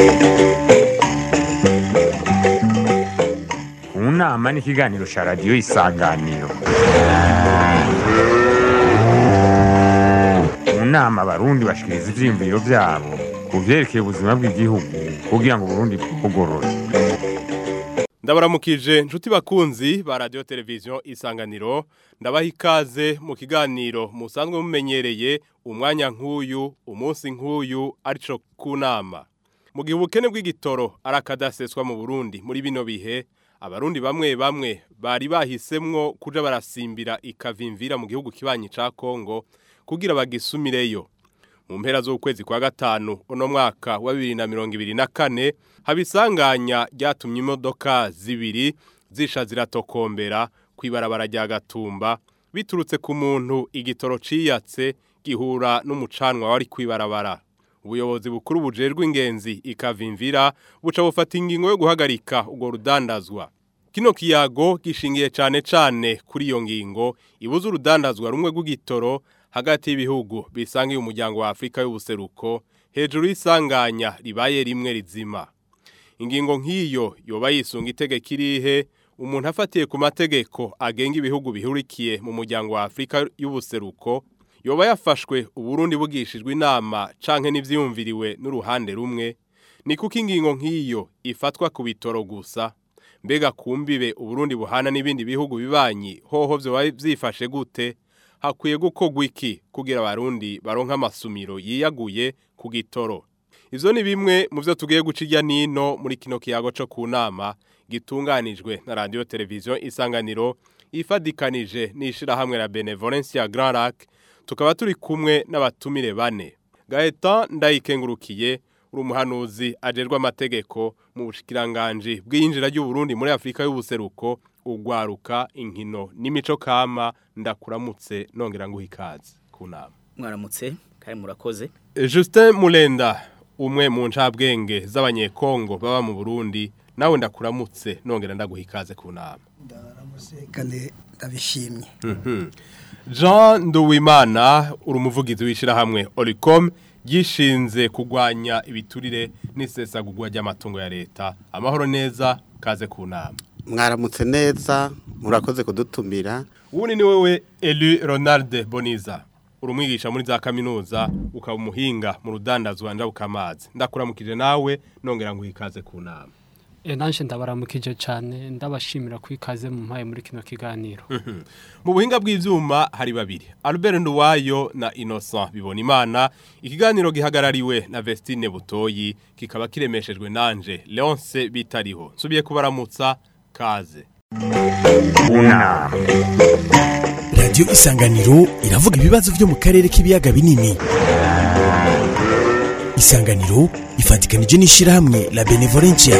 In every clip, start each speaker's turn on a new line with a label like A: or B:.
A: mu nama n'ikiganiro cya radiyo isanganiro mu nama abarundi bashikiriza ivyiyumviro vyabo ku vyerekeye ubuzima bw'igihugu kugira ngo uburundi bwugorore
B: ndabaramukije nshuti bakunzi ba radiyo televiziyo isanganiro ndabaha ikaze mu kiganiro musanzwe mumenyereye umwanya nk'uyu umunsi nk'uyu arico ku nama mu gihe ubukene bw'igitoro arakadaseswa mu burundi muri bino bihe abarundi bamwe bamwe bari bahisemwo kuja barasimbira ikavimvira mu gihugu kibanyi ca kongo kugira bagisumireyo mu mpera z'ukwezi kwa gatanu uno mwaka wa bibiri na mirongo ibiri na kane habisanganya ryatumye imodoka zibiri zisha ziratokombera kw'ibarabara rya gatumba biturutse ku muntu igitoro ciyatse gihura n'umucanwa wari kw'ibarabara ubuyobozi bukuru bujejwe ingenzi ikavimvira buca bufata ingingo yo guhagarika urwo rudandazwa kino kiyago gishingiye cane cane kuri iyo ngingo ibuza urudandazwa rumwe rw'igitoro hagati y'ibihugu bisangiye umuryango wa Afrika y'ubuseruko hejuru y'isanganya ribaye rimwe rizima ingingo nk'iyo yoba yisunga itegeko irihe umuntu afatiye ku mategeko agenga ibihugu bihurikiye mu muryango wa Afrika y'ubuseruko yoba yafashwe uburundi bugishijwe inama canke n'ivyiyumviriwe n'uruhande rumwe ni kuko ingingo nk'iyo ifatwa ku bitoro gusa mbega kumbibe uburundi buhana n'ibindi bihugu bibanyi hoho vyoba vyifashe gute hakwiye gukorwa iki kugira abarundi baronka amasumiro yiyaguye ku gitoro ivyo ni bimwe mu vyo tugiye guca irya nino muri kino kiyago co ku nama gitunganijwe na radiyo televiziyo isanganiro ifadikanije n'ishirahamwe la benevolence ya Grand Lac tukaba turi kumwe n'abatumire bane Gaetan ndayikengurukiye uri umuhanuzi ajerwa amategeko mu bushikiranganje bw'iyinjira ry'Uburundi muri Afrika y'ubuseruko ugwaruka inkino n'imico kama ndakuramutse nongera ngo ikaze ku nama
C: mwaramutse kandi murakoze
B: Justin Mulenda umwe mu ncabwenge z'abanyekongo baba mu Burundi nawe ndakuramutse nongera ndaguha ikaze ku nama
D: ndaramutse kandi ndabishimye
B: Jean Nduwimana uri umuvugizi w'ishirahamwe Oricom gishinze kugwanya ibiturire n'isesagurwa ry'amatungo ya leta amahoro neza kaze ku nama
E: mwaramutse neza murakoze kudutumira
B: ubundi ni wowe Elu Ronald Boniza uri umwigisha muri za kaminuza ukaba umuhinga mu rudandazwa njabukamazi ndakuramukije nawe nongera ngo ikaze ku nama
F: E nanje ndabaramukije cyane ndabashimira kwikaze mu mpaye muri kino kiganiro.
B: mu buhinga bw'ivyuma hari babiri Albert Nduwayo na Innocent Bibonimana ikiganiro gihagarariwe na Vestine Butoyi kikaba kiremeshejwe nanje Leonce Bitariho nsubiye kubaramutsa kaze
A: ku nama
G: radiyo isanganiro iravuga ibibazo byo mu karere k'ibiyaga binini isanganiro ifatikanije n'ishyirahamwe la benevolencia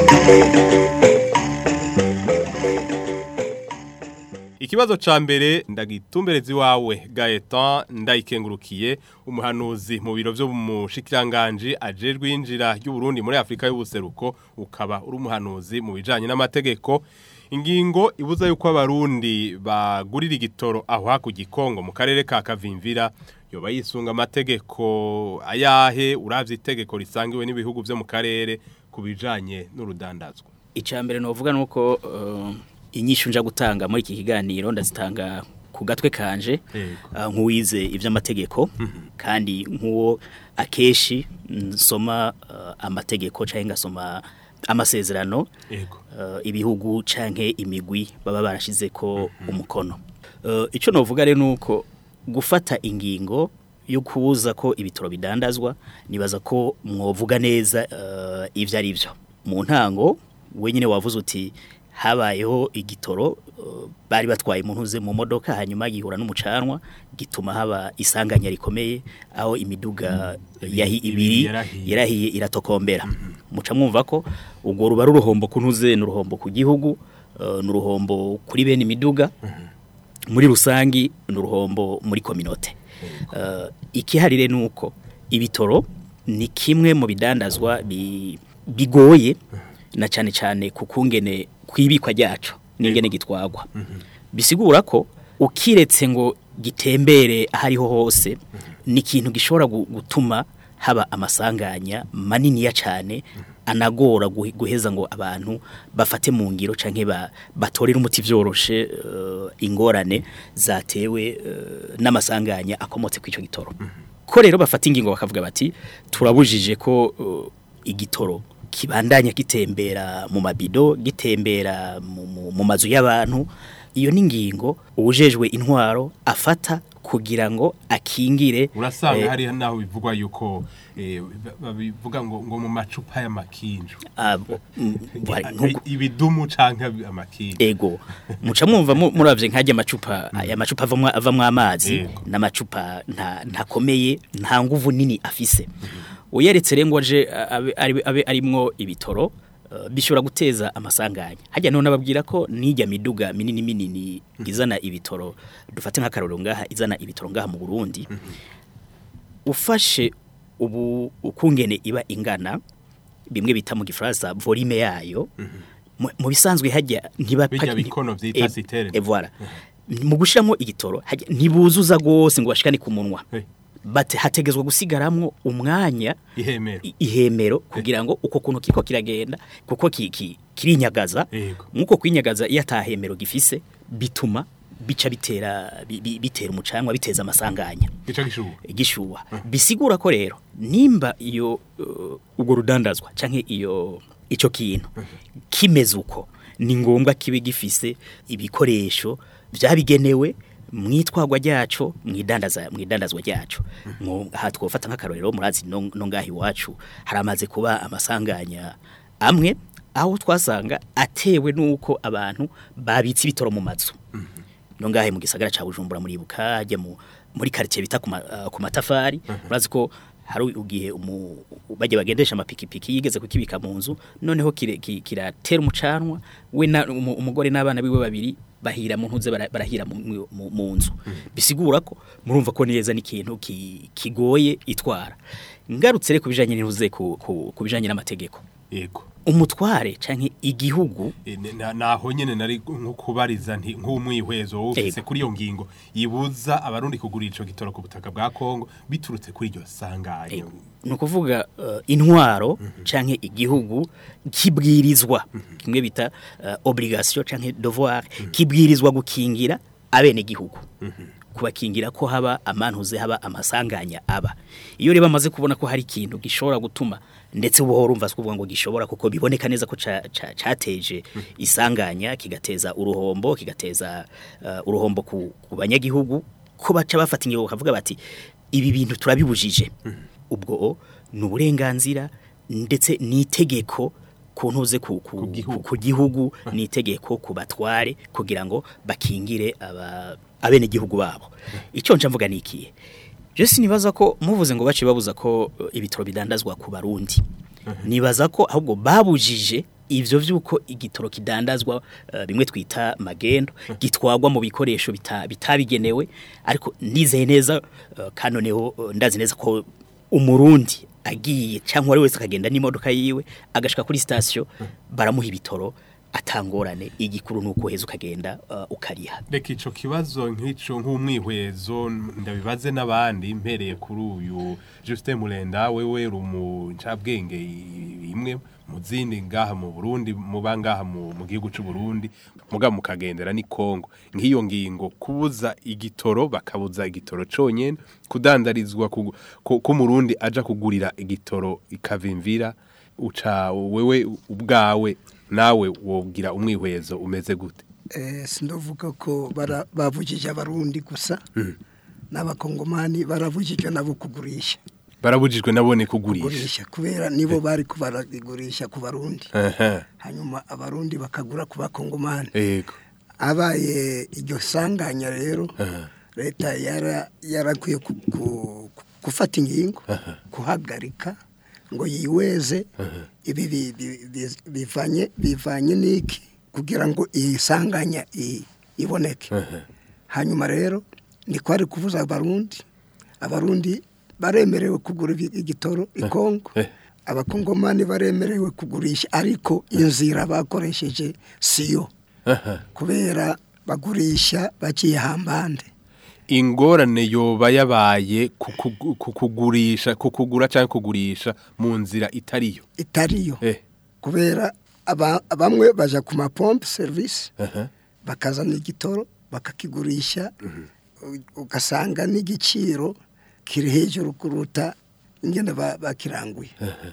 B: Ikibazo ca mbere ndagitumberezi wawe Gaetan ndayikengurukiye umuhanuzi mu biro byo mu shikiranganje ajejwe injira y'u Burundi muri Afrika y'ubuseruko ukaba uri umuhanuzi mu bijanye n'amategeko ingingo ibuza yuko abarundi bagurira igitoro aho hakurya Kongo mu karere ka Kavimvira yoba yisunga amategeko ayahe uravye itegeko risangiwe n'ibihugu byo mu karere kubijanye n'urudandazwa
C: icambere novuga nuko uh, inyishu nja gutanga muri iki kiganiro ndazitanga ku gatwe kanje uh, nk'uwize ivy'amategeko kandi nk'uwo akeshi nsoma uh, amategeko canke ngasoma amasezerano
B: Yego.
C: uh, ibihugu canke imigwi baba barashize ko umukono uh, ico novuga rero nuko gufata ingingo yo kubuza ko ibitoro bidandazwa nibaza ko mwovuga neza uh, ivyo ari byo mu ntango wenyine wavuze uti habayeho igitoro uh, bari batwaye umuntu uze mu modoka hanyuma gihura n'umucanwa gituma haba isanganya rikomeye aho imiduga yahi ibiri
B: yarahiye.
C: yarahiye iratokombera muca mwumva ko ubwo ruba ruruhombo kuntuze n'uruhombo ku gihugu uh, n'uruhombo kuri bene imiduga muri rusangi n'uruhombo muri kominote uh, ikiharire nuko ibitoro ni kimwe mu bidandazwa bi, bigoye na cyane cyane kukungene kwibikwa ryacu n'ingene gitwagwa bisigura ko ukiretse ngo gitembere ahariho hose ni ikintu gishobora gu- gutuma haba amasanganya maniniya cyane anagora guhe- guheza ngo abantu bafate mu ngiro canke ba, batorere umuti vyoroshe eh, ingorane zatewe eh, n'amasanganya akomotse kw'ico gitoro ko rero bafata ingingo bakavuga bati turabujije ko eh, igitoro kibandanya gitembera mu mabido gitembera mu, mu, mu mazu y'abantu iyo ni ingingo ubujejwe intwaro afata kugira ngo akingire
B: urasanga
C: eh,
B: hari naho bivugwa yuko eh, ba- babivuga ngo ngo mu macupa y'amakinju
C: abo- mm, bari- nkuko-
B: ibidumu canke amakinju
C: ego muca mwumva mu- muravye nkajya amacupa aya macupa avamwa avamwa amazi
B: Yego.
C: n'amacupa nta ntakomeye nta nguvu nini afise uyeretse rero ngo aje abe abe- abe arimwo ibitoro eh, bishobora guteza amasanganya hajya none ababwira ko nijya miduga minini minini izana ibitoro dufate nk'akarorero ngaha izana ibitoro ngaha mu Burundi ufashe ubu ukungene iba ingana bimwe bita mu gifaransa volume yayo mu- mu bisanzwe hajya ntiba
B: Bijya bikono vyita citerne.
C: e voilà mu gushiramo igitoro hajya ntibuzuza gose ngo bashikane ku munwa
B: Eh.
C: bate hategezwa gusigaramwo umwanya
B: ihemero
C: i- ihemero kugira ngo uko kuntu kiko kiragenda kuko ki- ki- kirinyagaza
B: Yego.
C: nkuko kwinyagaza iyo atahemero gifise bituma bica bitera bi- bi- bitera umucanwa biteza amasanganya
B: gica gishuha
C: igishuha bisigura ko rero nimba iyo uh, ubwo rudandazwa canke iyo ico kintu kimeze uko ni ngombwa kibe gifise ibikoresho vyabigenewe mwitwagwa ryaco mwidandaza mwidandazwa ryaco Mwo- aha twofata nk'akarorero murazi no no ngaha iwacu haramaze kuba amasanganya amwe aho twasanga atewe nuko abantu babitse ibitoro mu mazu no ngahe mu gisagara ca Bujumbura muri buka hajya mu muri quartier bita ku ma- ah, ku matafari urazi ko hari ugihe umu bajye bagendesha amapikipiki yigeze kukibika mu nzu noneho kire- ki- kiratera umucanwa we na umu- umugore n'abana biwe babiri bahira mu ntuze bara- barahira mu- mu- mu mu nzu bisigura ko murumva ko neza n'ikintu ki- kigoye itwara ngarutse rero kubijanye n'intuze ku ku- kubijanye n'amategeko
B: yego
C: umutware canke igihugu
B: Eh, ne- na- naho nyene nari nko kubariza nti nk'umwihwezo wowe ufise
C: Ego.
B: kuri iyo ngingo yibuza abarundi kugurira ico gitoro ku butaka bwa Kongo biturutse kuri iryo sanganya
C: ni ukuvuga uh, intwaro canke igihugu kibwirizwa kimwe bita uh, obligation canke devoir kibwirizwa gukingira abene gihugu kubakingira ko haba amantuze haba amasanganya aba iyo reba amaze kubona ko hari ikintu gishobora gutuma ndetse ubu urumva kuvuga ngo gishobora kuko biboneka neza ko ca- ca- cateje isanganya kigateza uruhombo kigateza uh, uruhombo ku, ku banyagihugu ko baca bafata ingingo bakavuga bati ibi bintu turabibujije ubwo ni uburenganzira ndetse n'itegeko ku ntuze ku, ku,
B: Ku gihugu.
C: ku, ku gihugu n'itegeko ku batware kugira ngo bakingire aba abene gihugu babo icyo nca mvuga ni ikihe je sinibaza ko muvuze ngo bace babuza ko uh, ibitoro bidandazwa ku barundi nibaza ko ahubwo babujije ivyo vyuko igitoro kidandazwa uh, bimwe twita magendo gitwagwa mu bikoresho bita- bitabigenewe ariko nizeye neza uh, kanoneho uh, ndazi neza ko umurundi agiye cyangwa ari wese akagenda n'imodoka yiwe agashika kuri station baramuha ibitoro atangorane igikuru nuko heza ukagenda uh, ukariha
B: reka ico kibazo nk'ico nk'umwihwezo ndabibaze n'abandi mpereye kuri uyu Justin Murenda wewe rumu ncabwenge i- imwe mu zindi ngaha mu Burundi muba ngaha mu mu gihugu c'u Burundi muga mukagendera ni Kongo nk'iyo ngingo kubuza igitoro bakabuza igitoro conyene kudandarizwa ku ku- ku Murundi aja kugurira igitoro ikavimvira uca wewe ubwawe nawe wogira umwihwezo umeze gute
D: Eh, sindovuga ko bara- bavugije abarundi gusa n'abakongomani baravugije nabo kugurisha
B: barabujijwe nabone kugurisha
D: kugurisha kubera nibo bari kubarigurisha ku barundi
B: aha
D: hanyuma abarundi bakagura ku bakongomani
B: yego
D: abaye iryo sanganya rero
B: Aha.
D: leta yara yarakwiye ku- ku- gufata ingingo kuhagarika ngo yiweze ibi bi- bi- bi- bivanye bivanye n'iki kugira ngo iyi sanganya i- iboneke hanyuma rero ni kwari kuvuza abarundi abarundi baremerewe kugura ibi- igitoro i Kongo
B: Eh.
D: abakongomani baremerewe kugurisha ariko inzira bakoresheje siyo
B: aha
D: kubera bagurisha baciye hambande
B: ingorane yoba yabaye ku kugu- ku kugurisha ku kugura cyangwa kugurisha mu nzira itariyo
D: itariyo
B: eh
D: kubera aba- bamwe baja ku mapompe service
B: aha
D: bakazana igitoro bakakigurisha u- ugasanga n'igiciro kiri hejuru kuruta ingene ba- bakiranguye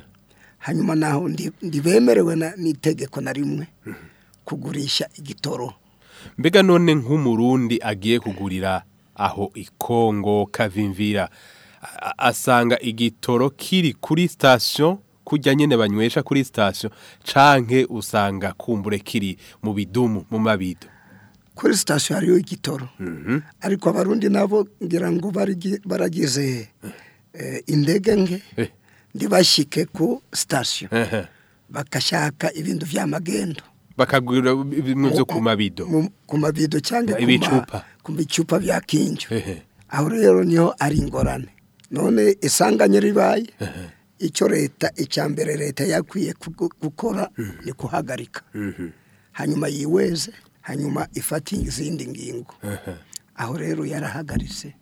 D: hanyuma naho ndi- ndibemerewe na- n'itegeko na rimwe kugurisha igitoro
B: mbega none nk'umurundi agiye kugurira aho ikongo kavimvira a- a- asanga igitoro kiri kuri station kujya nyene banywesha kuri station canke usanga kumbure kiri mu bidumu mu mabido
D: kuri sitasiyo hariyo igitoro ariko abarundi nabo ngira ngo barigi- baragize eh, indege nke
B: Eh.
D: ntibashike ku sitasiyo
B: Ehe.
D: bagashaka ibintu vy'amagendo
B: bakagura bimwe vyo ku mabido
D: mu- ku mabido cyangwa ku ma-
B: Ibicupa.
D: ku bicupa bya kinjo
B: Ehe.
D: aho rero niho ari ingorane none isanganye ribaye icyo leta icya mbere leta yakwiye kugu- gukora ni kuhagarika hanyuma yiweze hanyuma ifate izindi ngingo aho rero yarahagaritse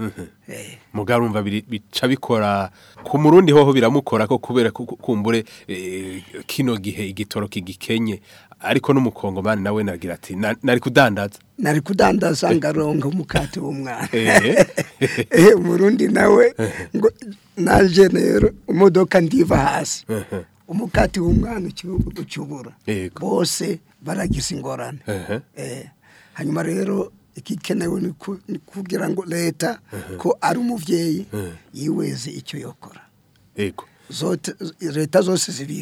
D: Eh,
B: mugarumva biri- bica bikora ku murundi hoho biramukora ko kubera ku- ku- kumbure eh, kino gihe igitoro kigikenye ariko n'umukongomani nawe nagira ati "Na- nari kudandaza
D: nari kudandaza ngaronga umukate w'umwana
B: Eh.
D: eh murundi nawe ngo naje rero imodoka ndiva hasi umukate w'umwana uki- ukibura
B: Yego.
D: bose baragize ingorane
B: Ehe.
D: eh hanyuma rero ikikenewe ni ku- ni kugira ngo leta ko ari umuvyeyi yiweze icyo yokora
B: yego
D: zote leta zose zibiri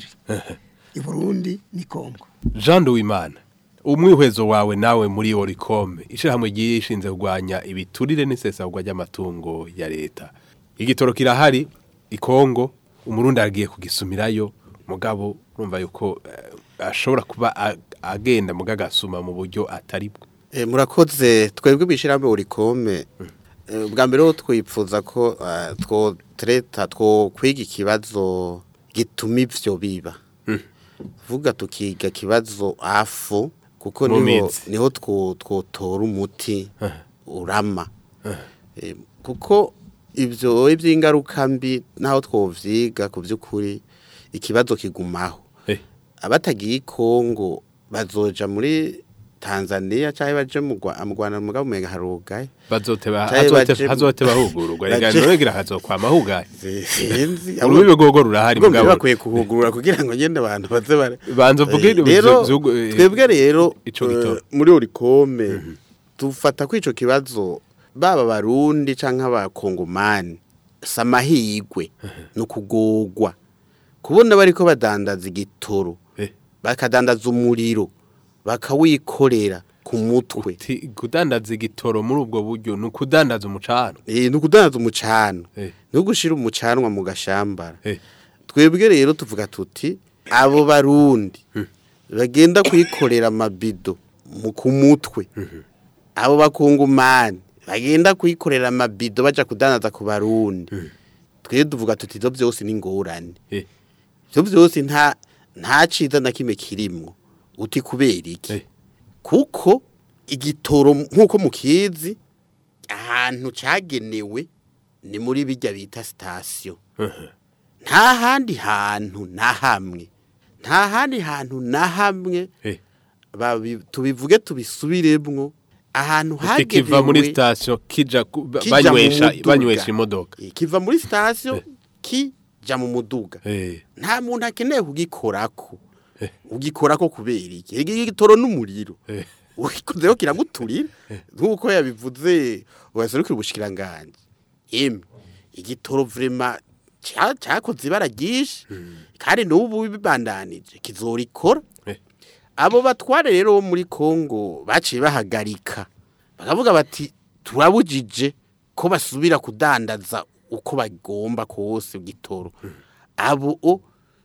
D: i Burundi ni Kongo
B: Jean Duwimana umwihwezo wawe nawe muri Oricom ishirahamwe ryishinze kurwanya ibiturire n'isesagwa ry'amatungo ya leta igitoro kirahari ikongo umurundi agiye kugisumirayo mugabo urumva yuko eh, ashobora kuba a- agenda mugagasuma mu buryo atari bwo
E: Eh, murakoze twebwe bishirambe urikome Eh, bwa mbere ho twipfuza ko eh, two treta two kwiga ikibazo gituma ivyo biba vuga tukiga kibazo afu kuko
B: Mu
E: niho
B: mizi.
E: niho two twotora umuti urama Eh, kuko ivyo ivy'ingaruka mbi naho twovyiga ku by'ukuri ikibazo kigumaho
B: Eh,
E: abatagiye i Kongo bazoja muri Tanzania cyangwa baje mu Rwa- mu Rwanda mugabo umenga harugaye
B: bazoteba
E: Cari
B: hazote
E: baje-
B: hazote bahugururwa rega
E: baje-
B: noregira hazokwama hugaye
E: sinzi
B: urubibe gogo rurahari
E: ubwo mbere
B: mugabo
E: bakwiye kuhugurura kugira ngo ngende abantu baze bare
B: banza uvuge
E: Eh, rero
B: vyugo- eh,
E: twebwe rero
B: ico
E: eh,
B: gitoro.
E: muri orikome dufata ko ico kibazo baba barundi canke abakongomani samahigwe no kugogwa kubona bariko badandaza igitoro
B: Eh.
E: bakadandaza umuriro bakawikorera ku mutwe
B: Ti- kudandaza igitoro muri ubwo buryo ni ukudandaza umucano
E: eh no kudandaza umucano
B: Eh.
E: no gushira umucanwa mu gashambara
B: Eh.
E: twebwe rero tuvuga tuti abo barundi bagenda kwikorera amabido mu ku mutwe abo bakungumani bagenda kwikorera amabido baja kudandaza ku barundi twe tuvuga tuti ivyo byose ni ingorane
B: Eh.
E: ivyo byose nta nta ciza na kimwe kirimwo uti kubera iki
B: Eh.
E: kuko igitoro nk'uko mukizi ahantu cagenewe ni muri bijya bita sitasiyo nta handi hantu na hamwe nta handi hantu na hamwe
B: Eh.
E: babi- tubivuge tubisubiremwo ahantu
B: kiva muri
E: hagenewe
B: station kija ku- ba-
E: kija mu
B: banywesha
E: muduga.
B: banywesha imodoka
E: Eh, kiva muri sitasiyo kija mu muduga
B: eh
E: nta muntu akeneye kugikorako
B: Eh.
E: ugikorako kubera iki iki gitoro n'umuriro
B: eh
E: ukikozeho kiraguturira nk'uko yabivuze waserukira ubushikiranganje emwe igitoro vrema ca- cakoze ibara ryinshi kandi n'ubu bibandanije kizorikora
B: Eh.
E: abo batware rero bo muri Kongo baciye bahagarika bakavuga bati turabujije ko basubira kudandaza uko bagomba kose igitoro abo o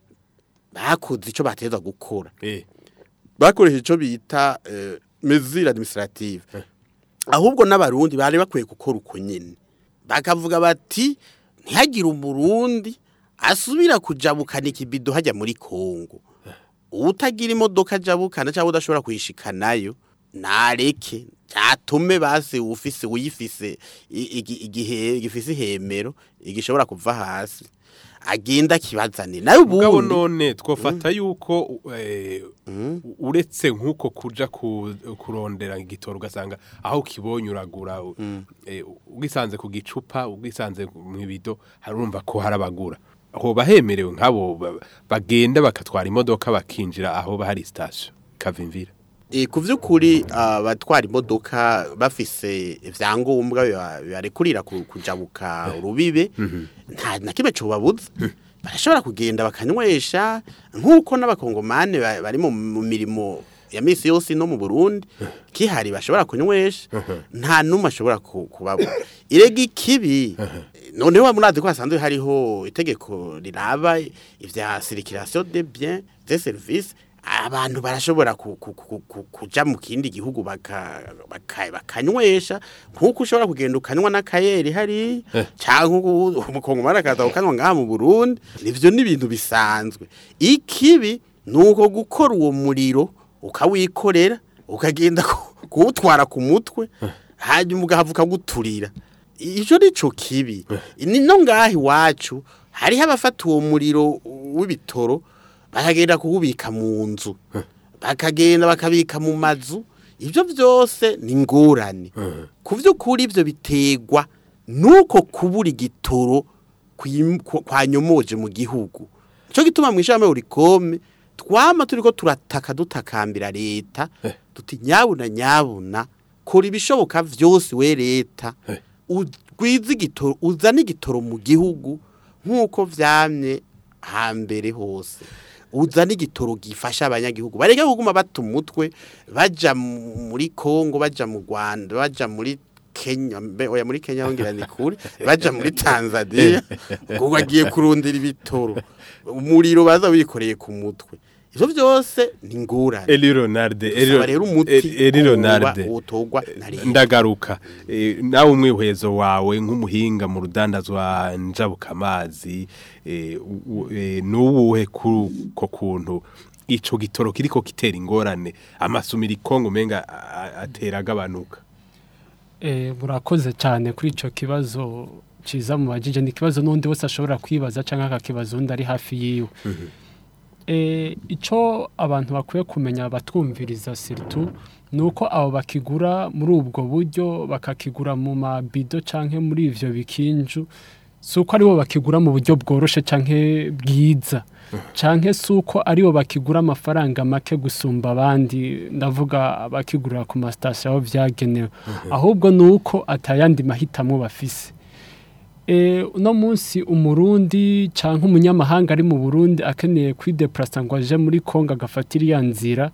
E: bakoze ico bateza gukora
B: eh
E: bakoresheje icyo bita eh, mesure administrative ahubwo n'abarundi bari bakwiye gukora uko nyine bakavuga bati ntihagire umurundi asubira kujabukana ikibido hajya muri kongo utagira imodoka ajabukana cyangwa udashobora kuyishikanayo nareke cyatume base ufise uyifise i- igi- igihe gifise ihemero igishobora kuva hasi agenda kibazane nayo
B: mugabo
E: ubundi
B: none twofata yuko eh, uretse nk'uko kuja ku- kurondera igitoro ugasanga aho ukibonye uragura eh, ugisanze ku gicupa ugisanze mu ibido harumva ko harabagura aho bahemerewe nk'abo ba- bagenda bakatwara imodoka bakinjira aho bahari station kavimvira
E: E, ku by'ukuri abatwara imodoka bafise ibyangombwa biba- bibarekurira ku- kujabuka urubibe nta na kimwe cobabuza barashobora kugenda bakanywesha nk'uko n'abakongomane ba- bari mu mu mirimo ya misi yose no mu Burundi kihari bashobora kunywesha nta numwe ashobora ku- kubabura irega ikibi noneho murazi ko hasanzwe hariho itegeko riraba ivya circulation de biens de services abantu barashobora ku- ku- ku- ku- kuja mu kindi gihugu baka- baka- bakanywesha nk'uko ushobora kugenda ukanywa n'akayeri hari cyangwa umukongomani akaza ukanywa ngaha mu burundi nivyo ni ibintu bisanzwe ikibi ni uko gukora uwo muriro ukawikorera ukagenda ku- kuwutwara ku mutwe hanyuma ugahava ukaguturira icyo ni cyo kibi ni no ngaha iwacu hariho abafata uwo muriro w'ibitoro bakagenda kuwubika mu nzu bakagenda bakabika mu mazu ibyo byose ni ingorane ku by'ukuri ibyo biterwa nuko kubura igitoro kwim- kwa- kwanyomoje mu gihugu cyo gituma mu ishami urikome twama turiko turataka dutakambira leta tuti nyabuna nyabuna kora ibishoboka vyose we leta ugwize igitoro uzana igitoro mu gihugu nk'uko vyamye hambere hose uzana igitoro gifasha abanyagihugu bareke kuguma bata umutwe baja mu- muri Kongo baja mu Rwanda baja muri Kenya mbe oya muri Kenya hongera ni kure baja muri Tanzania ngo bagiye kurundira ibitoro umuriro baza wikoreye ku mutwe ivyo byose ni ngurane
B: Eli Ronalde
E: Dusaba rero umuti
B: Eli
E: kuba
B: Ronalde
E: wotogwa na leta.
B: ndagaruka Eh, nawe umwihwezo wawe nk'umuhinga mu rudandazwa njabukamazi eh, u- u- eh, nuwuhe ko kuntu ico gitoro kiriko kitera ingorane amasumira ikongo menga atera agabanuka
F: Eh, murakoze cyane kuri icyo kibazo ciza mu bajije ni ikibazo n'undi wese ashobora kwibaza cyangwa akakibaza undi ari hafi yiwe Eh, icyo abantu bakwiye kumenya batwumviriza siritu ni uko abo bakigura muri ubwo buryo bakakigura mu mabido cyangwa muri ivyo bikinju si uko aribo bakigura mu buryo bworoshe cyangwa bwiza cyangwa si uko aribo bakigura amafaranga make gusumba abandi ndavuga abakigurira ku masitasiyo aho byagenewe ahubwo ni uko atayandi mahitamo bafise Eh, uno munsi umurundi cyangwa umunyamahanga ari mu burundi akeneye kwideplasa ngo aje muri kongo agafata iriya nzira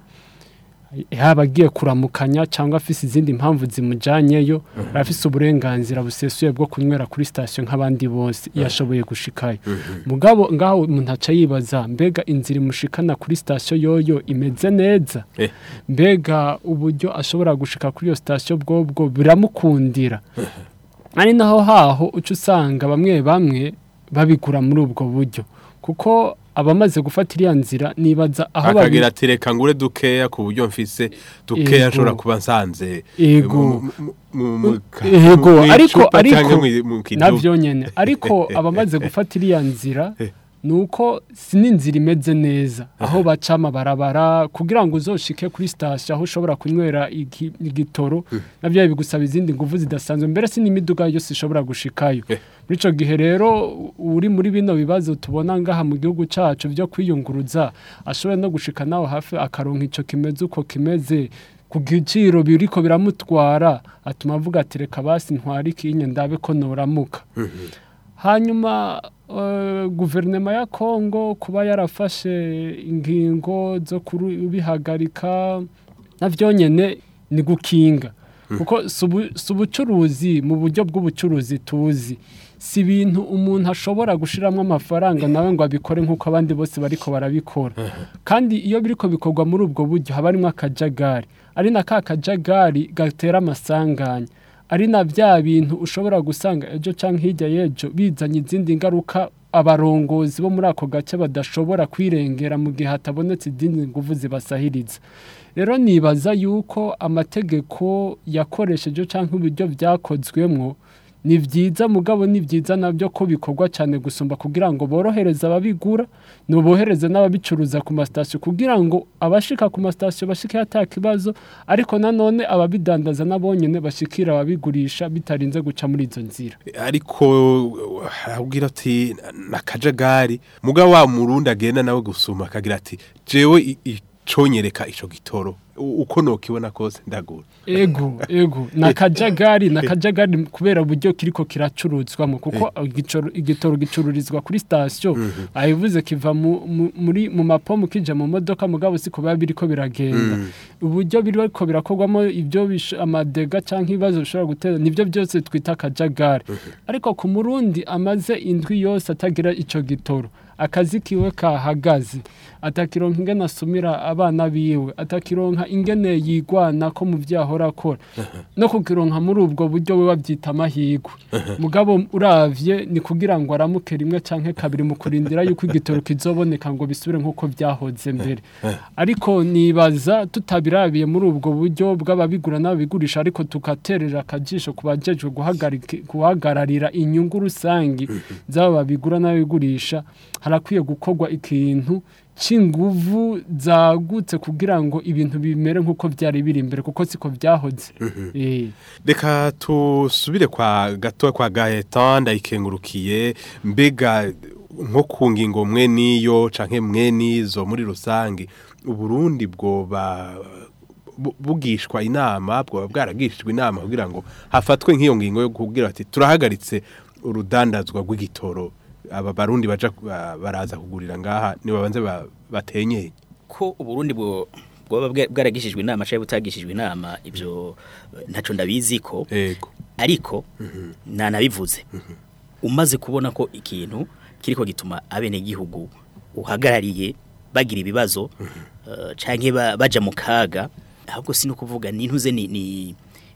F: yaba agiye kuramukanya cyangwa afise izindi mpamvu zimujyanyeyo arafise uburenganzira busesuye bwo kunywera kuri sitasiyo nk'abandi bose iyo ashoboye gushikayo mugabo ngaho umuntu aca yibaza mbega inzira imushikana kuri sitasiyo yoyo imeze neza
B: Eh.
F: mbega uburyo ashobora gushika kuri iyo sitasiyo bwobwo biramukundira ari naho haho uca usanga bamwe bamwe babigura muri ubwo buryo kuko abamaze gufata iriya nzira nibaza aho babi-
B: akagira ati reka ngure dukeya ku buryo mfise dukeya
F: Yego.
B: nshobora kuba nsanze
F: Yego.
B: mu- mu- mu- mu-
F: Yego,
B: mu
F: ariko
B: icupa
F: ariko
B: canke mu- mu kidumu.
F: navyo nyene ariko abamaze gufata iriya nzira nuko si n'inzira imeze neza aho baca amabarabara kugira ngo uzoshike kuri sitasiyo aho ushobora kunywera igi- igitoro navyo bigusaba izindi nguvu zidasanzwe mbere si n'imiduga yose ishobora gushikayo
B: Eh.
F: muri ico gihe rero uri muri bino bibazo tubona ngaha mu gihugu cacu vyo kwiyunguruza ashobora no gushika naho hafi akaronka ico kimeze uko kimeze ku giciro biriko biramutwara atuma avuga ati reka basi ntware ikinye ndabe ko noramuka hanyuma eh, guverinoma ya kongo kuba yarafashe ingingo zo kubihagarika navyo nyene ni gukinga kuko si ubu- si ubucuruzi mu buryo bw'ubucuruzi tuzi si ibintu umuntu ashobora gushiramwo amafaranga nawe ngo abikore nk'uko abandi bose bariko barabikora kandi iyo biriko bikorwa muri ubwo buryo haba harimo akajagari ari na ka kajagari gatera amasanganya ari na bya bintu ushobora gusanga ejo cyangwa hirya y'ejo bizanye izindi ngaruka abarongozi bo muri ako gace badashobora kwirengera mu gihe hatabonetse izindi nguvu zibasahiriza rero nibaza yuko amategeko yakoresheje cyangwa uburyo byakozwemo ni byiza mugabo ni byiza nabyo ko bikorwa cyane gusumba kugira ngo borohereze ababigura nubohereze n'ababicuruza ku masitasiyo kugira ngo abashika ku masitasiyo bashike ata kibazo ariko nanone ababidandaza nabonyene bashikira ababigurisha bitarinze guca muri izo nzira
B: ariko arabwira ati nakajagari mugabo wa murundi agenda nawe gusuma akagira ati jewe i- iconyereka ico gitoro U- uko nokibona kose ndagura
F: ego ego nakajagari nakajagari kubera uburyo kiriko kiracuruzwamo kuko igicoro- igitoro gicururizwa kuri sitasiyo ayivuze kiva mu- mu- muri mu mapomu kija mu modoka mugabo siko biba biriko biragenda uburyo biriko birakorwamo ibyo bish- amadega cyangwa ibibazo bishobora gutera nibyo byose twita akajagari ariko ku murundi amaze indwi yose atagira ico gitoro akazi kiwe kahagaze atakironka ingene asumira abana biwe atakironka ingene yigwana ko mu byo ahora akora no kukironka muri ubwo buryo we babyita amahirwe mugabo uravye ni kugira ngo aramuke rimwe canke kabiri mu kurindira yuko igitoro kizoboneka ngo bisubire nk'uko byahoze mbere ariko nibaza tutabirabiye muri ubwo buryo bw'ababigura n'ababigurisha ariko tugaterera akajisho ku bajejwe guhagarika- guhagararira inyungu rusangi z'aba babigura n'ababigurisha harakwiye gukorwa ikintu c'inguvu zagutse kugira ngo ibintu bimere nk'uko byari biri imbere kuko siko byahoze Eh.
B: reka tusubire kwa gato kwa Gaetan ndayikengurukiye mbega nko ku ngingo mwe niyo canke mwe nizo muri rusange uburundi bwoba bu- bugishwa inama bwoba bwaragishijwe inama kugira ngo hafatwe nk'iyo ngingo yo kugira ati turahagaritse urudandazwa rw'igitoro aba barundi baja ba- baraza kugurira ngaha ni babanze ba- batenyeye
C: ko uburundi bwo bwoba bwa- bwaragishijwe inama cyangwa butagishijwe inama ibyo eh, ntaco ndabizi ko
B: ego
C: ariko nanabivuze umaze kubona ko ikintu kiriko gituma abenegihugu uhagarariye bagira ibibazo eh, canke ba- baja mu kaga ahubwo si no kuvuga nintuze ni, ni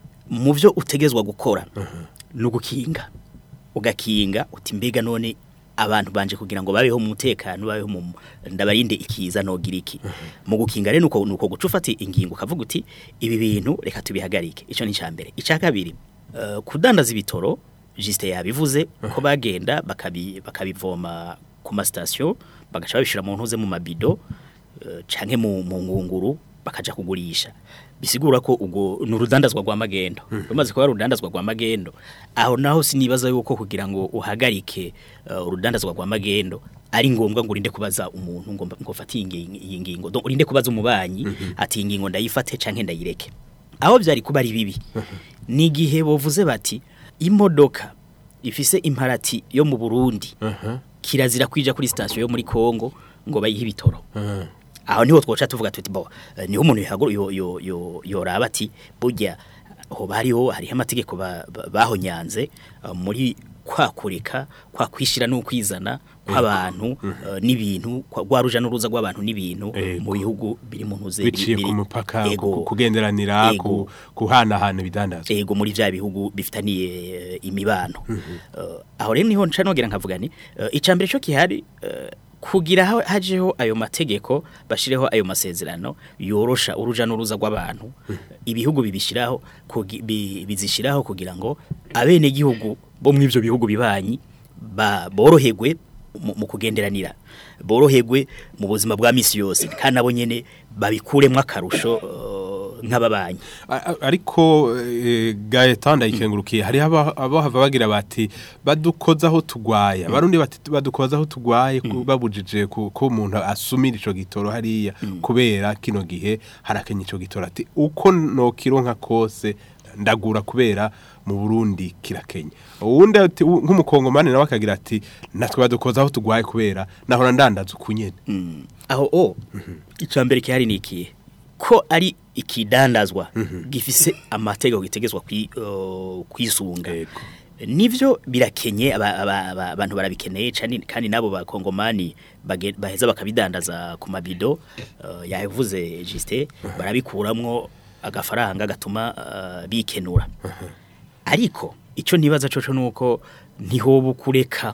C: mu byo utegezwa gukora no gukinga ugakinga uti mbega none abantu banje kugira ngo babeho mu mutekano babeho mu ndabarinde ikiza nogira iki mu gukinga rero nuko nuko guca ufata ingingo ukavuga uti ibi bintu reka tubihagarike ico ni mbere icya kabiri eh, kudandaza ibitoro Juste yabivuze ko bagenda bakabi bakabivoma ku masitasiyo bagaca babishira mu ntuze mu mabido eh, canke mu mu ngunguru bakaja kugurisha bisigura ko ubwo ni urudandazwa rwa magendo rumaze kuba ari urudandazwa rwa magendo aho naho sinibaza yuko kugira ngo uhagarike eh, urudandazwa rwa magendo ari ngombwa ngo urinde kubaza umuntu ngo mba- ngo fate iyi ngi- iyi ngingo Donc, urinde kubaza umubanyi ati iyi ngingo ndayifate canke ndayireke aho byari kuba ari bibi ni igihe bovuze bati imodoka ifise imparati yo mu Burundi kirazira kwija kuri station yo muri Kongo ngo bayihe ibitoro aho niho twoca tuvuga tuti bo eh, niho umuntu yahaguru yo yo yo yoraba ati burya ho bariho hariho amategeko ba- ba- bahonyanze eh, muri kwakurika kwa kwishira no kwizana kw'abantu eh, n'ibintu kwa gwaruja n'uruza rw'abantu n'ibintu
B: Ego.
C: mu bihugu biri mu ntuze
B: biciye
C: biri-
B: ku mupaka
C: Ego.
B: ku- kugenderanira
C: Ego.
B: ku- kuhanahana ibidandazwa
C: ego muri vya bihugu bifitaniye eh, imibano Eh, aho rero niho nca nogera nkavuga ni eh, icambere cyo kihari eh, kugira ha- hajeho ayo mategeko bashireho ayo masezerano yorosha uruja n'uruza rw'abantu ibihugu bibishiraho kugi- bi- bizishiraho kugira ngo abene gihugu bo muri ivyo bihugu bibanyi ba boroherwe mu mu kugenderanira boroherwe mu buzima bwa misi yose kandi nabo nyene babikuremwo akarusho eh, nk'ababanyi
B: A- a- ariko eh, Gaetan ndayikengurukiye hari aba abo hava bagira bati badukoza aho tugwaya barundi bati badukoza aho tugwaye ku- babujije ku- ko umuntu asumira ico gitoro hariya kubera kino gihe harakenye ico gitoro ati uko no kironka kose ndagura kubera mu Burundi kirakenye uwundi ati u- nk'umukongomani nawe akagira ati natwe badukoza aho tugwaye kubera nahora ndandaza ukunyene
C: Mm. aho o icambere kihari ni ikihe ko ari ikidandazwa gifise amategeko gitegezwa kwi, uh, kwisunga
B: Yego.
C: nivyo birakenye aba- aba- aba- abantu barabikeneye kandi kandi nabo bakongomani bage- baheza bakabidandaza ku mabido uh, yavuze Juste barabikuramwo agafaranga gatuma uh, bikenura ariko icyo nibaza coco nuko ntihoba kureka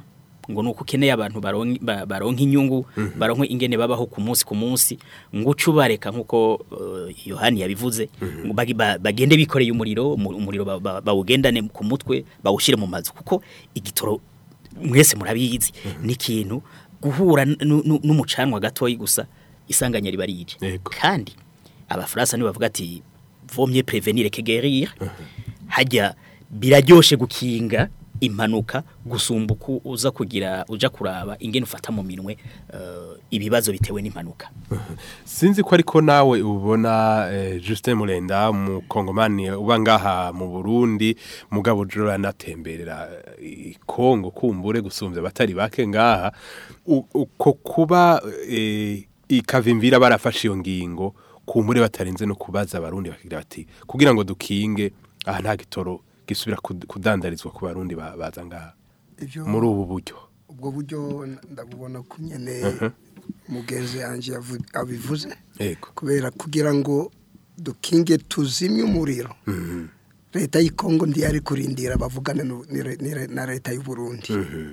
C: ngo nuko ukeneye abantu baronka ba- baronka inyungu baronka ingene babaho ku munsi ku munsi ngo ucubareka nkuko uh, Yohani yabivuze ngo bagi- ba- bagende bikoreye umuriro umu- umuriro ba- ba- bawugendane ku mutwe bawushire mu mazu kuko igitoro mwese murabizi ni ikintu guhura nu- nu- n'umucanwa gatoyi gusa isanganya riba rije
B: Yego.
C: kandi abafaransa nibo bavuga ati vomye prevenir que guérir hajya biraryoshe gukinga impanuka gusumba uko uza kugira uja kuraba ingene ufata mu minwe eh, ibibazo bitewe n'impanuka
B: sinzi ko ariko nawe ubona eh, Justin Murenda mu Kongomani uba ngaha mu Burundi mugabo jora natemberera i Kongo kumbure gusumvya batari bake ngaha U- uko kuba eh, ikavimvira barafashe iyo ngingo kumbure batarenze no kubaza abarundi bakigira bati kugira ngo dukinge aha nta gitoro gisubira kud- kudandarizwa ku barundi ba- baza ngaha
D: Ivyo-
B: muri ubu buryo
D: ubwo buryo ndabubona ko nyene mugenzi yanjye yavu- abivuze
B: yego
D: kubera kugira ngo dukinge tuzimye umuriro leta y'ikongo ntiyari kurindira bavugane nu- ni re- ni re- na leta y'u Burundi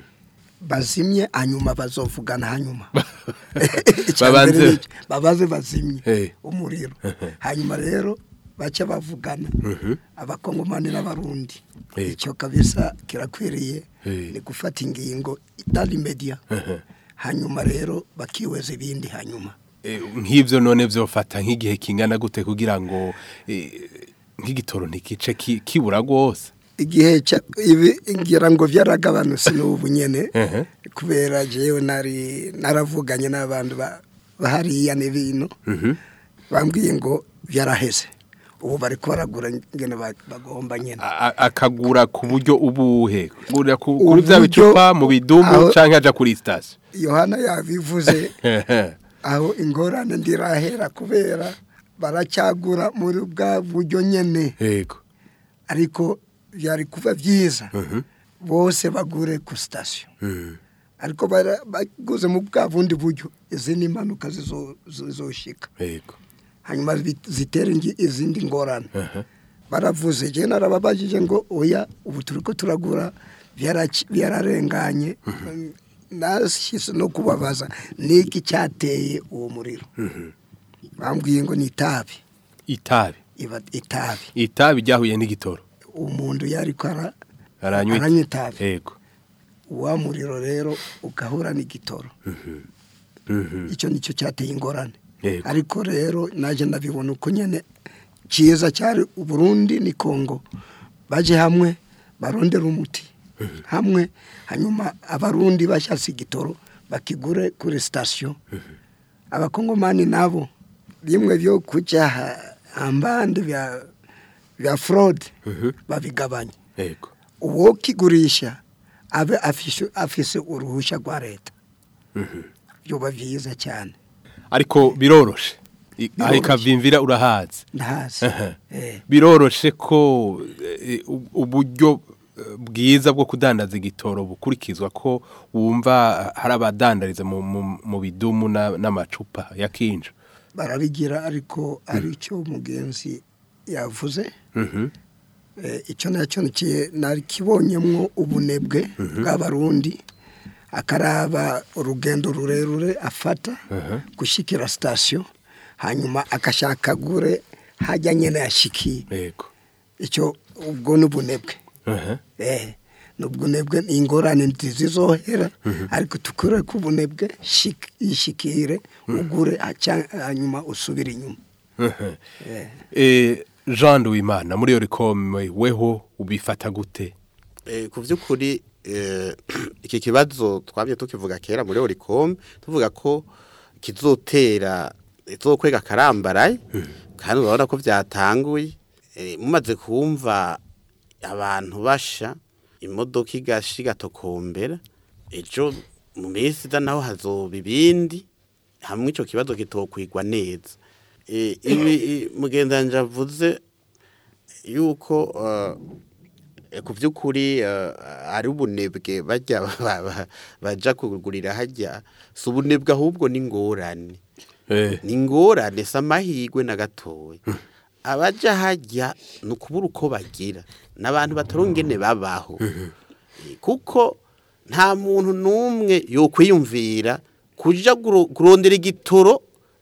D: bazimye hanyuma bazovugana hanyuma Icya mbere
B: Babanze-
D: ni iki, babaze bazimye
B: Eh.
D: umuriro hanyuma rero bace bavugana abakongomani n'abarundi
B: Yego.
D: icyo kabisa kirakwiriye
B: Eh.
D: ni gufata ingingo itari media hanyuma rero bakiweza ibindi hanyuma
B: Eh, nk'ivyo none vyofata nk'igihe kingana gute kugira ngo eh, nk'igitoro ntikice ki- kibura rwose
D: igihe cya ibi ngira ngo byaragabanutse n'ubu nyene
B: Ehe.
D: kubera jewe nari naravuganye n'abantu ba- bahariya n'ibintu bambwiye ngo byaraheze ubu bari kubaragura ngene ba- bagomba nyene
B: A- a- akagura ku buryo ubuhe Gurira ku- kuri
D: Uburyo-
B: vya bicupa mu bidumu
D: aho-
B: canke aja kuri station
D: yohana yabivuze aho ingorane ndirahera kubera baracyagura muri bwa buryo nyene
B: yego
D: ariko byari kuba byiza bose bagure ku sitasiyo ariko bara- baguze mu bwa bundi buryo izindi mpanuka zizo- zizoshika
B: yego
D: hanyuma zi- zitere ingi- izindi ngorane baravuze je narababajije ngo oya ubu turi ko turagura byaraci- byararenganye nashyize no kubabaza niki cyateye uwo muriro bambwiye ngo ni itabi
B: itabi
D: iba itabi
B: itabi ryahuye n'igitoro
D: umuntu yari ko ara-
B: aranywa
D: aranywa itabi
B: yego
D: wa muriro rero ugahura n'igitoro icyo nicyo cyateye ingorane
B: Yego.
D: ariko rero naje ndabibona uko nyene cyiza cyari uburundi ni kongo baje hamwe barondera umuti hamwe hanyuma abarundi bashatse igitoro bakigure kuri sitasiyo abakongomani nabo bimwe byo kujya ha- hambande bya bya fraude babigabanya
B: yego
D: uwo kigurisha abe afishe afise uruhushya rwa leta byoba byiza cyane
B: ariko biroroshe I- aho
D: Biroroshe.
B: ikavimvira urahazi
D: ndahazi eh,
B: biroroshe ko eh, u- uburyo eh, bwiza bwo kudandaza igitoro bukurikizwa ko wumva hari abadandariza mu- mu- mu bidumu na- n'amacupa ya kinja
D: barabigira ariko ari cyo mugenzi yavuze Eh, icyo nacyo nikiye nakibonyemwo ubunebwe bw'abarundi akaraba urugendo rurerure afata gushyikira sitasiyo hanyuma agashaka agure hajya nyine yashikiye
B: yego
D: icyo ubwo ni ubunebwe
B: Aha.
D: eh ni ubunebwe ni ingorane ntizizohera ariko tukure ku bunebwe shik- yishikire ugure aca- hanyuma usubire inyuma Eh.
B: Eh, Jean Duwimana muri Yorikome weho ubifata gute
E: Eh, ku by'ukuri eh, iki kibazo twabye tukivuga kera muri Oricom tuvuga ko kizotera izokwega karambaraye kandi urabona ko byatanguye Eh, mumaze kumva abantu basha imodoka igashi gatokombera ejo mu minsi iza naho hazoba ibindi hamwe ico kibazo kitokwigwa neza Eh, ibi i- mugendanje avuze yuko eh, ku by'ukuri eh, ari ubunebwe bajya ba- ba- baja kugurira hajya si ubunebwe ahubwo ni ingorane
B: eh
E: ni ingorane si amahirwe na gatoya abaja hajya ni ukubura uko bagira ni abantu bataronga ingene babaho Eh, kuko nta muntu n'umwe yokwiyumvira kuja guro- kurondera igitoro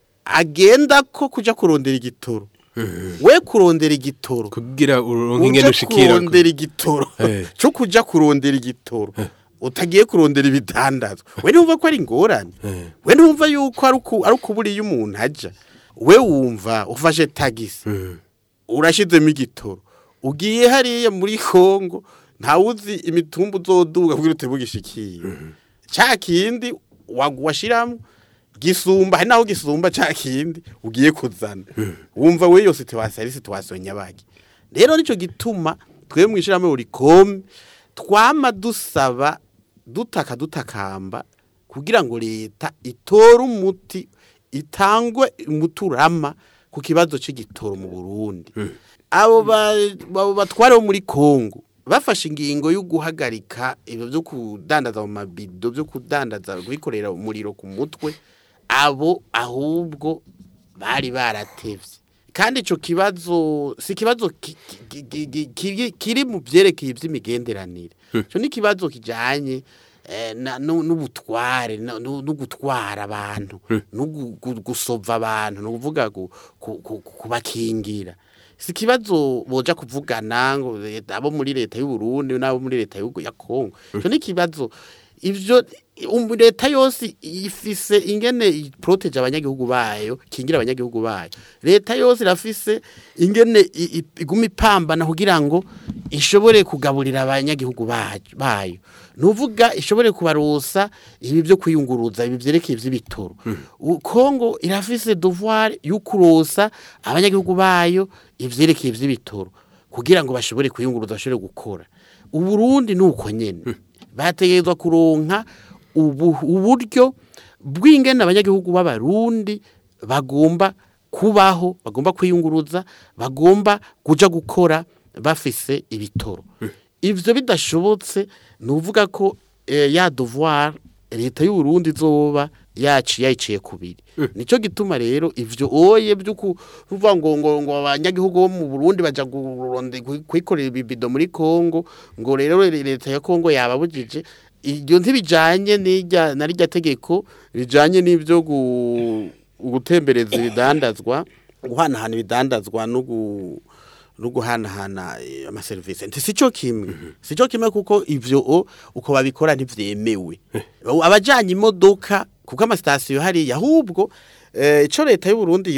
E: agenda ko kuja kurondera igitoro we kurondera igitoro
B: kugira uronke ingene
E: uje
B: ushikira
E: kurondera igitoro
B: Eh.
E: cyo kuja kurondera igitoro utagiye kurondera ibidandazwa we ntumva ko ari ingorane
B: Eh.
E: we ntumva yuko ari uku- ari ukubura iyo umuntu aja we wumva ufashe tagisi
B: Mm.
E: urashizemo igitoro ugiye hariya muri kongo ntawuzi imitumba uzoduga kugira utebe ugishikiye cya kindi wagu- washiramo gisumba hari naho gisumba cya kindi ugiye kuzana wumva we yose situwasiyo ari situwasiyo nyabaki rero nicyo gituma twe mu ishyirahamwe buri kome twama dusaba dutaka dutakamba kugira ngo leta itore umuti itangwe umuturama ku kibazo cy'igitoro mu burundi abo ba- abo batware bo muri kongo bafashe ingingo yo guhagarika ibyo byo kudandaza mu mabido byo kudandaza kubikorera umuriro ku mutwe abo ahubwo bari baratevye kandi ico kibazo si kibazo ki- ki- ki- ki- kiri- kiri mu vyerekeye ivy'imigenderanire ico ni kibazo kijanye eh, na- nu- n'ubutware na- nu- no gutwara abantu no gu- gu- gusova abantu no kuvuga gu- ku- ku- kubakingira si ikibazo boja kuvugana ngo leta- abo muri leta y'u Burundi n'abo muri leta y'u ya Kongo ico ni ikibazo ivyo um, leta yose ifise ingene iproteje abanyagihugu bayo kingira abanyagihugu bayo leta yose irafise ingene i- i- iguma ipambana kugira ngo ishobore kugaburira abanyagihugu bayo bayo nuvuga ishobore kubarosa ibi byo kwiyunguruza ibi vyerekeye ivy'ibitoro U- Kongo irafise devoir yo kurosa abanyagihugu bayo ivyerekeye ivy'ibitoro kugira ngo bashobore kwiyunguruza bashobore gukora uburundi nuko nyene bategerezwa kuronka ubu- uburyo bw'ingene abanyagihugu b'abarundi bagomba kubaho bagomba kwiyunguruza bagomba kuja gukora bafise ibitoro ivyo bidashobotse ni uvuga ko eh, ya devoir leta y'u Burundi izoba yaci yayiciye kubiri nico gituma rero ivyo oye byo kuvuga ngo ngo ngo abanyagihugu bo mu Burundi baja guronde kwikorera ibibido muri Kongo ngo rero leta ya Kongo yababujije iryo ntibijanye n'irya na rya tegeko bijanye n'ivyo gu- gutembereza ibidandazwa guhanahana ibidandazwa no gu no guhanahana eh, amaserivisi nti sico kimwe sico kimwe kuko ivyo o, uko babikora ntivyemewe abajanye imodoka kuko amasitasiyo hariya ahubwo eh, ico leta y'u Burundi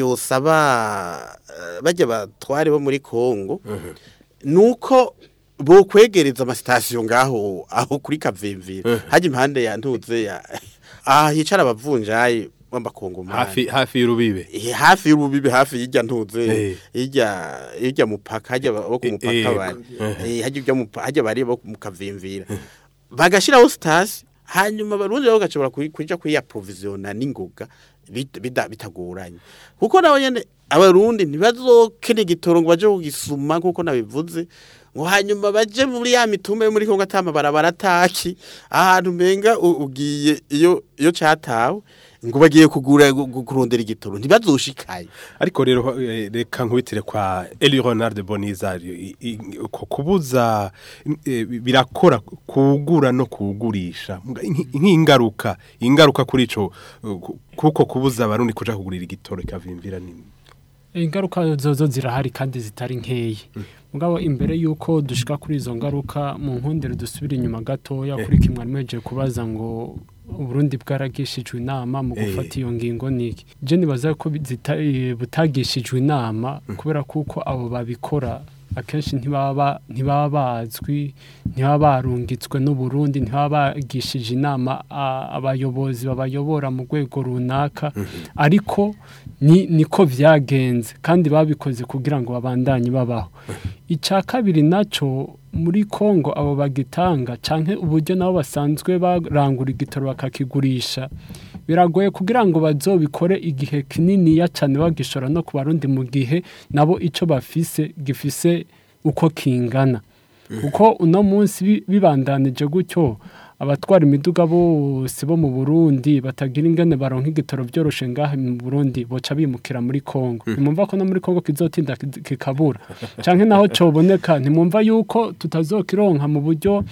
E: yosaba eh, bajya batware bo muri Kongo nuko bo kwegereza amasitasiyo ngaho aho kuri kavimvira hajya impande ya ntuze ya ah hicara abavunjayi b'amakongomani
B: hafi hafi y'urubibe
E: Eh, hafi y'ububibi hafi y'ijya ntuze
B: Eh.
E: y'ijya y'ijya mupaka hajya bo ku
B: Eh,
E: mupaka
B: eh,
E: bari Eh, hajya ujya mupa hajya bari bo mu kavimvira bagashiraho stasi hanyuma barundi babo gashobora kuja kuyaprovisiona n'ingoga bit- bida- bitagoranye kuko nabo nyene abarundi ntibazokene igitoro ngo baje kugisuma kuko nabivuze ngo hanyuma baje muri ya mitumba yo muri Kongo atama barabara taki ahantu menga u- ugiye iyo iyo catawe ngo bagiye kugura gu- gu- kurondera igitoro ntibazoshikaye
B: ariko rero eh, reka nkubitire kwa Eli Ronald Bonizar i- i- ko kubuza eh, birakora kugura no kugurisha Mga- nk- nk'ingaruka ingaruka kuri ico eh, ku- kuko kubuza abarundi kuja kugurira igitoro kavimvira nini
F: ingaruka zozo zirahari kandi zitari nkeya mugabo imbere y'uko dushika kuri izo ngaruka mu nkundiro dusubira inyuma gatoya kuri kimwe mweje kubaza ngo uburundi bwaragishijwe inama mu
B: Eh.
F: gufata iyo ngingo niki je nibaza ko zita- eh, butagishijwe inama kubera kuko abo babikora akenshi ntibaba ntibaba bazwi ntibaba barungitswe n'uburundi ntibaba bagishije inama a- abayobozi babayobora mu rwego runaka ariko ni niko vyagenze kandi babikoze kugira ngo babandanye babaho icya kabiri naco muri Kongo abo bagitanga canke uburyo nabo basanzwe barangura igitoro bakakigurisha biragoye kugira ngo bazobikore igihe kininiya cyane bagishora no ku barundi mu gihe nabo ico bafise gifise uko kingana kuko uno munsi bi- bibandanije gutyo abatwara imiduga bose bo mu Burundi batagira ingene baronka igitoro byoroshe ngaha mu Burundi boca bimukira muri Kongo nimumva ko no muri Kongo kizotinda kikabura canke naho coboneka ntimumva yuko tutazokironka mu buryo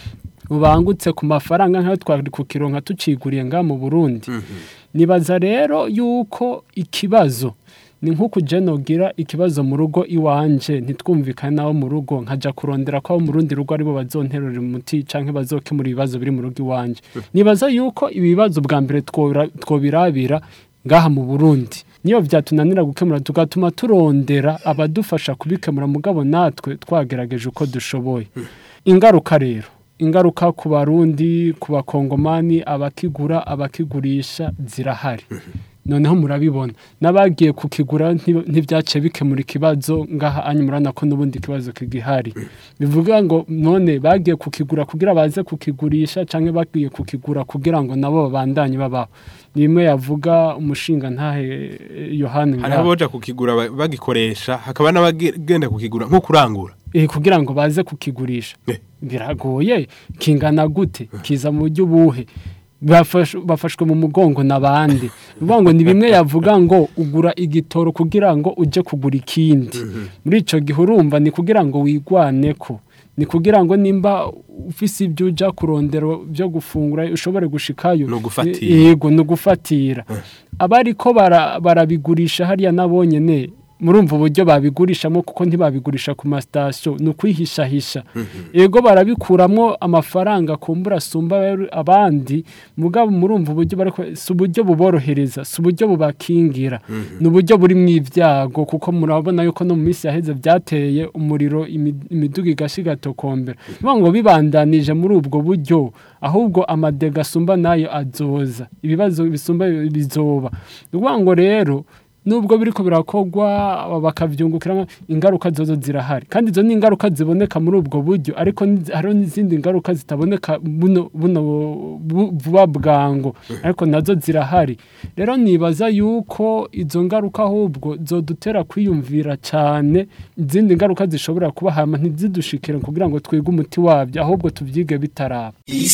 F: bubangutse ku mafaranga nk'ayo twari kukironka tuciguriye nga mu Burundi nibaza rero yuko ikibazo ni nk'uko nogira ikibazo mu rugo iwanje ntitwumvikane n'abo mu rugo nkajya kurondera ko abo mu rundi rugo aribo bazonterura umuti cyangwa bazokemura ibibazo biri mu rugo iwanje nibaza yuko ibibazo bwa mbere twora- twobirabira ngaha mu burundi niyo byatunanira gukemura tugatuma turondera abadufasha kubikemura mugabo natwe twagerageje uko dushoboye ingaruka rero ingaruka ku barundi ku bakongomani abakigura abakigurisha zirahari noneho murabibona n'abagiye kukigura nti- ntibyaciye bikemura ikibazo ngaha anyu murabona ko n'ubundi kibazo kigihari bivuga ngo none bagiye kukigura kugira baze kukigurisha cyangwa bagiye kukigura kugira ngo nabo babandanye babaho ni imwe yavuga umushinga ntahe eh, yohani
B: hari
F: ngaha.
B: abaja kukigura ba- bagikoresha hakaba n'abagenda kukigura nko kurangura
F: Eh, kugira ngo baze kukigurisha
B: Eh.
F: biragoye kingana gute kiza mu buryo buhe Bafash- bafashwe mu mugongo n'abandi bivuga ngo ni bimwe yavuga ngo ugura igitoro kugira ngo uje kugura ikindi muri icyo gihe urumva ni kugira ngo wigwane ko ni kugira ngo nimba ufise ibyo ujya kurondera byo gufungura ushobore gushikayo
B: Ni ugufatira.
F: yego ni ugufatira abariko bara- barabigurisha hariya nabonyene murumva uburyo babigurishamo kuko ntibabigurisha ku masitasiyo ni ukwihishahisha yego barabikuramwo amafaranga kumbura asumba abandi mugabo murumva uburyo bariko si uburyo buborohereza si uburyo bubakingira ni uburyo burimo ibyago kuko murabona yuko no mu minsi yaheze byateye umuriro imi- imiduga igashiga igatokombera bivuga ngo bibandanije muri ubwo buryo ahubwo amadega asumba nayo azoza ibibazo bisumba bizoba ni ukuvuga ngo rero nubwo biriko birakogwa aba bakavyungukiramo ingaruka zozo zirahari kandi izo ni ingaruka ziboneka muri ubwo buryo ariko ni- hariho n'izindi ngaruka zitaboneka buno buno bu- vuba bwango ariko nazo zirahari rero nibaza yuko izo ngaruka ahubwo zodutera kwiyumvira cyane izindi ngaruka zishobora kuba hama ntizidushikire kugira ngo twige umuti wabyo ahubwo tuvyige bitaraba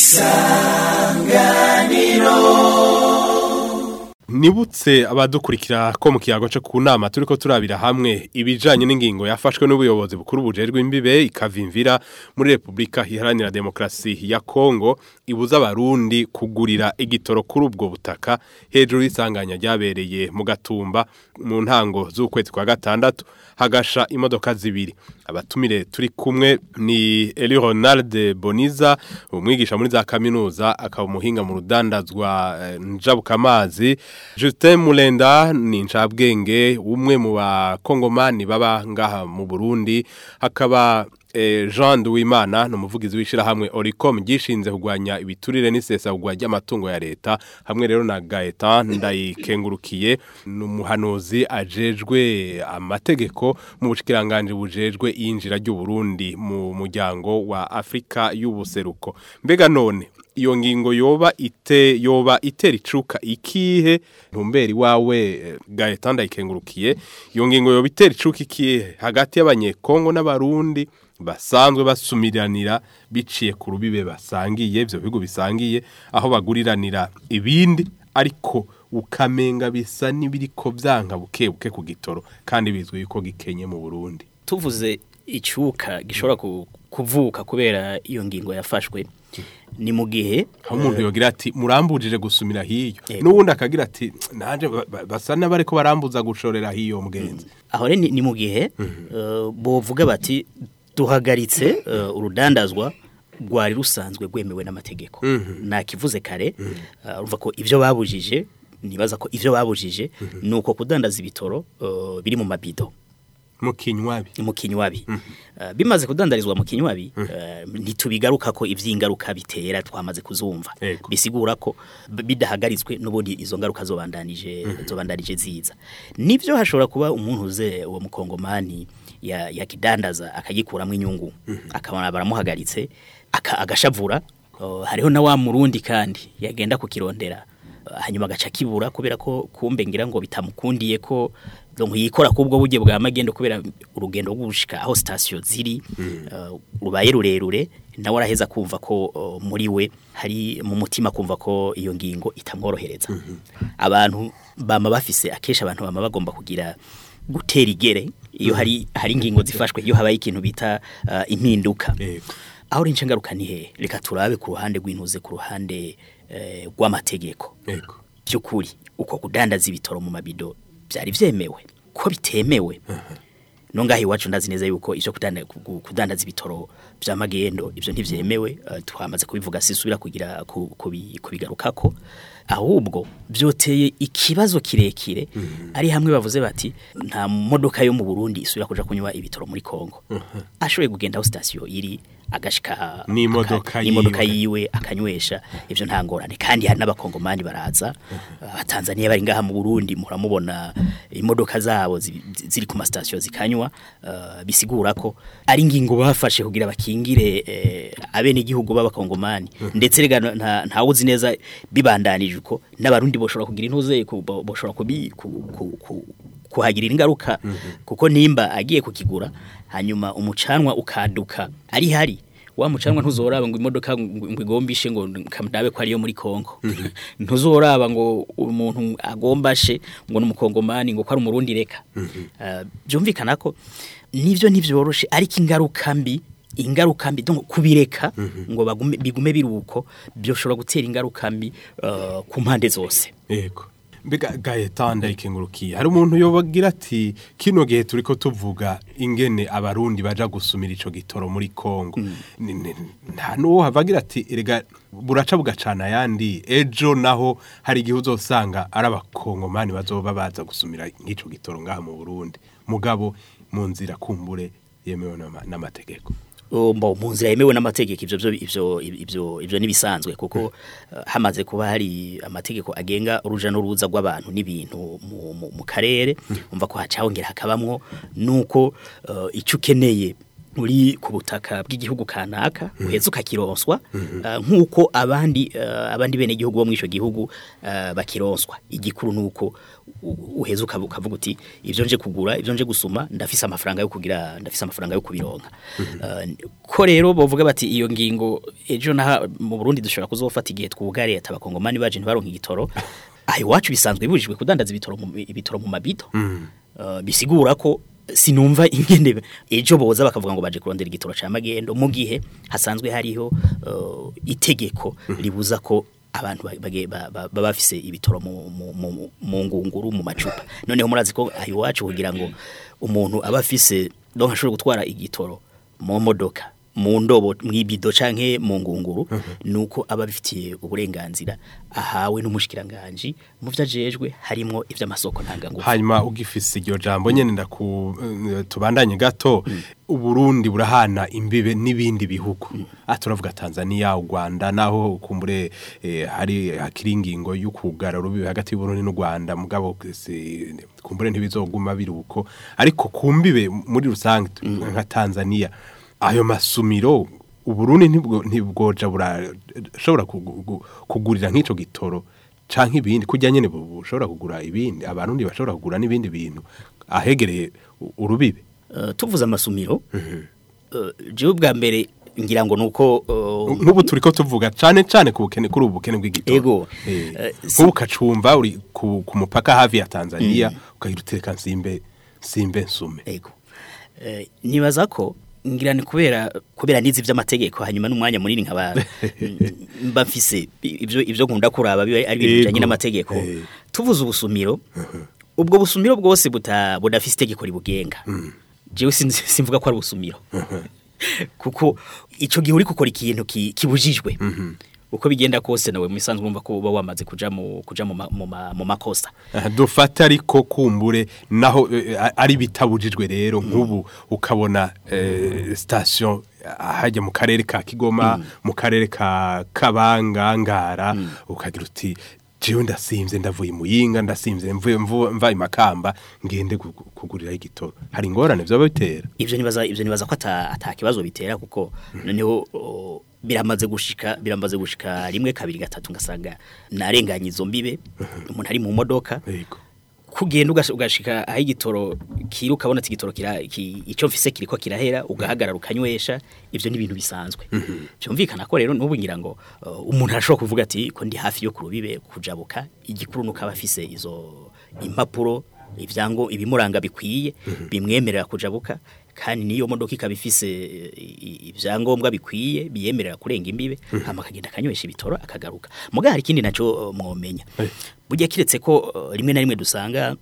B: nibutse abadukurikira ko mu kiyago cyo ku nama turi ko turabira hamwe ibijanye n'ingingo yafashwe n'ubuyobozi bukuru bujejwe imbibe ikavimvira muri Repubulika Iharanira Demokarasi ya Kongo ibuza abarundi kugurira igitoro kuri ubwo butaka hejuru y'isanganya ryabereye mu gatumba mu ntango z'ukwezi kwa gatandatu hagasha imodoka zibiri abatumire turi kumwe ni Eli Ronald Boniza umwigisha muri za kaminuza akaba umuhinga mu rudandazwa eh, njabukamazi Justin Mulenda ni incabwenge umwe mu bakongomani baba ngaha mu Burundi hakaba eh, Jean Duwimana ni umuvugizi w'ishirahamwe Oricom gishinze kugwanya ibiturire n'isesagwa ry'amatungo ya leta hamwe rero na Gaetan ndayikengurukiye ni umuhanuzi ajejwe amategeko mu bushikiranganje bujejwe yinjira ry'u Burundi mu muryango wa Afrika y'ubuseruko mbega none iyo ngingo yoba ite yoba itera icuka ikihe ntumberi wawe eh, Gaetan ndayikengurukiye iyo ngingo yoba itera icuka ikihe hagati y'abanyekongo n'abarundi basanzwe basumiranira biciye ku rubibe basangiye ibyo bihugu bisangiye aho baguriranira ibindi ariko ukamenga bisa n'ibiriko byanka buke buke ku gitoro kandi bizwi yuko gikenye mu Burundi
C: tuvuze icyuka gishobora ku- kuvuka kubera iyo ngingo yafashwe ni mu gihe
B: aho umuntu yogira ati murambujije gusumira hiyo
C: Yego.
B: n'ubundi akagira ati naje ba- ba- basa n'abariko barambuza gushorera hiyo mugenzi
C: aho rero ni ni mu gihe eh, bovuga bati duhagaritse eh, urudandazwa rwari rusanzwe rwemewe n'amategeko nakivuze kare eh, urumva ko ibyo babujije nibaza ko ibyo babujije ni uko kudandaza ibitoro eh, biri mu mabido
B: mu kinywabi
C: mu kinywabi Eh, bimaze kudandarizwa mu kinywabi eh, ntitubigaruka ko ivy'ingaruka bitera twamaze kuzumva
B: Yego.
C: bisigura ko b- bidahagaritswe n'ubundi izo ngaruka zobandanije zobandanije ziza nivyo hashobora kuba umuntu uze uwo mukongomani ya yakidandaza akagikuramwo inyungu akabona baramuhagaritse aka- agashavura Oh, hariho na wa murundi kandi yagenda kukirondera Uh, hanyuma agaca kibura kubera ko kumbe ngira ngo bitamukundiye ko donc yikora kubwo buryo bwa magendo kubera urugendo rw'ushika aho station ziri uh, rubaye rurerure nawe araheza kumva ko uh, muri we hari mu mutima kumva ko iyo ngingo itamworohereza abantu bama bafise akesha abantu bama bagomba kugira gutera igere iyo hari hari ingingo zifashwe iyo habaye ikintu bita uh, impinduka
B: Yego.
C: aho rince ngaruka ni hehe reka turabe ku ruhande rw'intuze ku ruhande eh, rw'amategeko
B: Ego.
C: by'ukuri uko kudandaza ibitoro mu mabido byari byemewe ko bitemewe no ngaho iwacu ndazi neza yuko ivyo kudanda- ku- kudandaza ibitoro vy'amagendo ivyo ntivyemewe eh, twamaze kubivuga sisubira kugira ku- kubi- kubigarukako ahubwo vyoteye ikibazo kirekire ari hamwe bavuze bati nta modoka yo mu Burundi isubira kuja kunywa ibitoro muri Kongo ashoboye kugenda aho station iri agashika
B: N'imodoka
C: aka- n'imodoka
B: yiwe.
C: yiwe akanywesha ivyo nta ngorane kandi hari n'abakongomani baraza abatanzaniya bari ngaha mu Burundi muramubona imodoka zabo zi- zi- ziri ku mastation zikanywa eh, bisigura ko ari ngingo bafashe kugira bakingire eh, abene igihugu b'abakongomani ndetse rega nta nta uzi neza bibandanije uko n'abarundi boshobora kugira intuze ku- bo- boshobora kubi ku- ku- ku- kuhagirira ingaruka kuko nimba agiye kukigura hanyuma umucanwa ukaduka ari hari wa mucanwa ntuzoraba ngo imodoka ngo ngo igombishe ngo kamdabe ko ariyo muri Kongo ntuzoraba ngo umuntu agombashe ngo numukongomani ngo ko ari umurundi reka Eh, byumvikana ko nivyo ntivyoroshe ariko ingaruka mbi ingaruka mbi donc kubireka ngo bagume bigume biruko byoshobora gutera ingaruka mbi eh, ku mpande zose
B: Ego. Mbega Gaetan ndayikengurukiye. Hari umuntu yobagira ati kino gihe turiko tuvuga ingene abarundi baja gusumira ico gitoro muri Kongo. Ni- ni- Nta nuwo havagira ati erega buraca bugacana yandi ejo naho hari igihe uzosanga ari abakongomani bazoba baza gusumira nk'ico gitoro ngaha mu Burundi. Mugabo mu nzira kumbure yemewe n'ama- n'amategeko.
C: mbo mu nzira yemewe n'amategeko ivyo byo ivyo ivyo ivyo nibisanzwe kuko eh, hamaze kuba hari amategeko agenga uruja n'uruza rw'abantu n'ibintu mu, mu, mu karere umva ko hacahongera hakabamwo nuko uh, ico ukeneye uri ku butaka bw'igihugu kanaka uheze ukakironswa eh, nk'uko abandi eh, abandi bene igihugu bo muri ico gihugu eh, bakironswa igikuru nuko u- uheze ukavu- ukavuga uti ivyo nje kugura ivyo nje gusuma ndafise amafaranga yo kugira ndafise amafaranga yo kubironka Eh, ko rero bovuga bati iyo ngingo ejo naha mu Burundi dushobora kuzofata igihe twugare atabakongomani baje ntibaronka igitoro ayo wacu bisanzwe bibujijwe kudandaza ibitoro mu ibitoro mu mabido Eh, bisigura ko sinumva ingene ejo boza bakavuga ngo baje kurondera igitoro ca magendo mu gihe hasanzwe hariho eh, itegeko ribuza ko abantu ba- bage- ba- ba- baba bafise ibitoro mu, mu, mu, mu ngunguru mu macupa noneho murazi ko ayo iwacu kugira ngo umuntu aba afise donc ashobora gutwara igitoro mu modoka mu ndobo mwibido canke mu ngunguru nuko aba bifitiye uburenganzira ahawe n'umushikiranganje mu vyajejwe harimo ivy'amasoko ntangangufu
B: hanyuma ugifise iryo jambo nyene ndaku eh, tubandanye gato uburundi burahana imbibe n'ibindi bihugu ah turavuga Tanzania u Rwanda naho kumbure eh, hari hakiri ingingo y'ukugara rubibe hagati y'Uburundi n'u Rwanda mugabo si- kumbure ntibizoguma biruko ariko kumbibe muri rusange nka Tanzania ayo masumiro uburundi ntibwo ntibwoja burashobora kugu- gu- kugurira nk'ico gitoro canke ibindi kujya nyene bu- bushobora kugura ibindi abarundi bashobora kugura n'ibindi bintu ahegereye u- urubibe
C: Uh, tuvuze amasumiro uh, jewe bwa mbere ngira ngo nuko uh,
B: nk'ubu turiko tuvuga cane cane ku bukene kuri ubu bukene bw'igitoro
C: Ego.
B: Eh,
C: Eh, si-
B: nk'ubu kacumba uri ku, ku mupaka hafi ya Tanzania ukagira utereka nsimbe nsimbe nsume
C: ego Eh, nibaza ko ngira ni kubera kubera nizi vy'amategeko hanyuma n'umwanya munini nkaba mba mfise ivyo ivyo nkunda kuraba biba ari ibintu bijanye
B: Ego.
C: n'amategeko
B: Eh.
C: tuvuze ubusumiro ubwo busumiro bwose buta budafise itegeko ribugenga jewe sinzi- simvuga ko ari ubusumiro kuko ico gihe uri gukora ikintu ki- kibujijwe uko bigenda kose nawe musanzwe mwumva ko uba wamaze kuja mu kuja mu ma- mu ma- mu makosa
B: Aha, dufata ariko kumbure naho eh, a- ari bitabujijwe rero nk'ubu ukabona eh, station hajya mu karere ka Kigoma mu karere ka Kabanga Ngara ukagira uti jewe ndasimvye ndavuye muyinga ndasimvye mvuye mvu- mva imakamba ngende gu- gu- kugurira igitoro hari ingorane vyo bitera
C: ivyo nibaza ivyo nibaza ko ata ata kibazo bitera kuko noneho o, biramaze gushika biramaze gushika rimwe kabiri gatatu ngasanga narenganye izo mbibe umuntu ari mu modoka
B: yego
C: kugenda ugash- ugashika aho igitoro kiri ukabona ati igitoro kira ki, ico mfise kiriko kirahera ugahagarara ukanywesha ivyo ni ibintu bisanzwe byumvikana ko rero n'ubu ngira ngo uh, umuntu arashobora kuvuga ati ko ndi hafi yo kurubibe kujabuka igikuru nuko aba afise izo impapuro ivyango ibimuranga bikwiye bimwemerera kujabuka kandi niyo modoka ikaba ifise eh, i- ibyangombwa bikwiye biyemerera kurenga imbibe hama akagenda akanywesha ibitoro akagaruka muga hari ikindi naco eh, mwomenya burya kiretse ko eh, rimwe na rimwe dusanga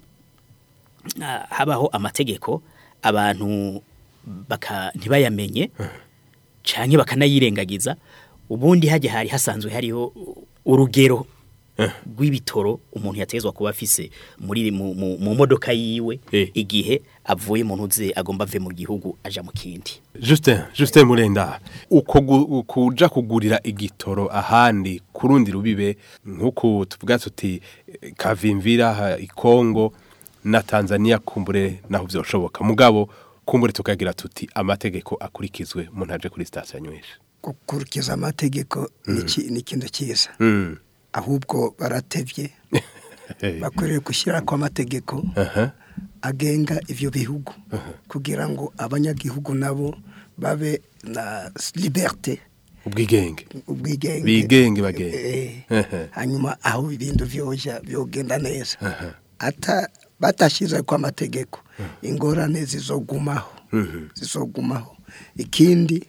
C: ah, habaho amategeko abantu baka ntibayamenye canke bakanayirengagiza ubundi hajya hari hasanzwe hariho urugero rw'ibitoro umuntu yatezwa kuba afise muri mu, mu, mu modoka yiwe
B: Eh.
C: igihe avuye mu ntuze agomba ave mu gihugu aja mu kindi
B: Justin Justin Murenda uko gu- kuja kugurira igitoro ahandi kurundi rubibe nkuko tuvuga tuti eh, kavimvira ha- ikongo na Tanzania kumbure naho vyoshoboka mugabo kumbure tukagira tuti amategeko akurikizwe umuntu aje kuri station nywesha
D: gukurikiza amategeko ni iki- ni ikintu cyiza
B: mm.
D: ahubwo baratevye bakwiriye gushyira ko amategeko
B: Aha.
D: agenga ivyo bihugu kugira ngo abanyagihugu nabo babe na liberté
B: ubwigenge
D: ubwigenge
B: Bigenge bagenge.
D: Eh,
B: Ehe.
D: hanyuma aho ibintu vyoja vyogenda neza ata batashize ko amategeko ingorane zizogumaho zizogumaho ikindi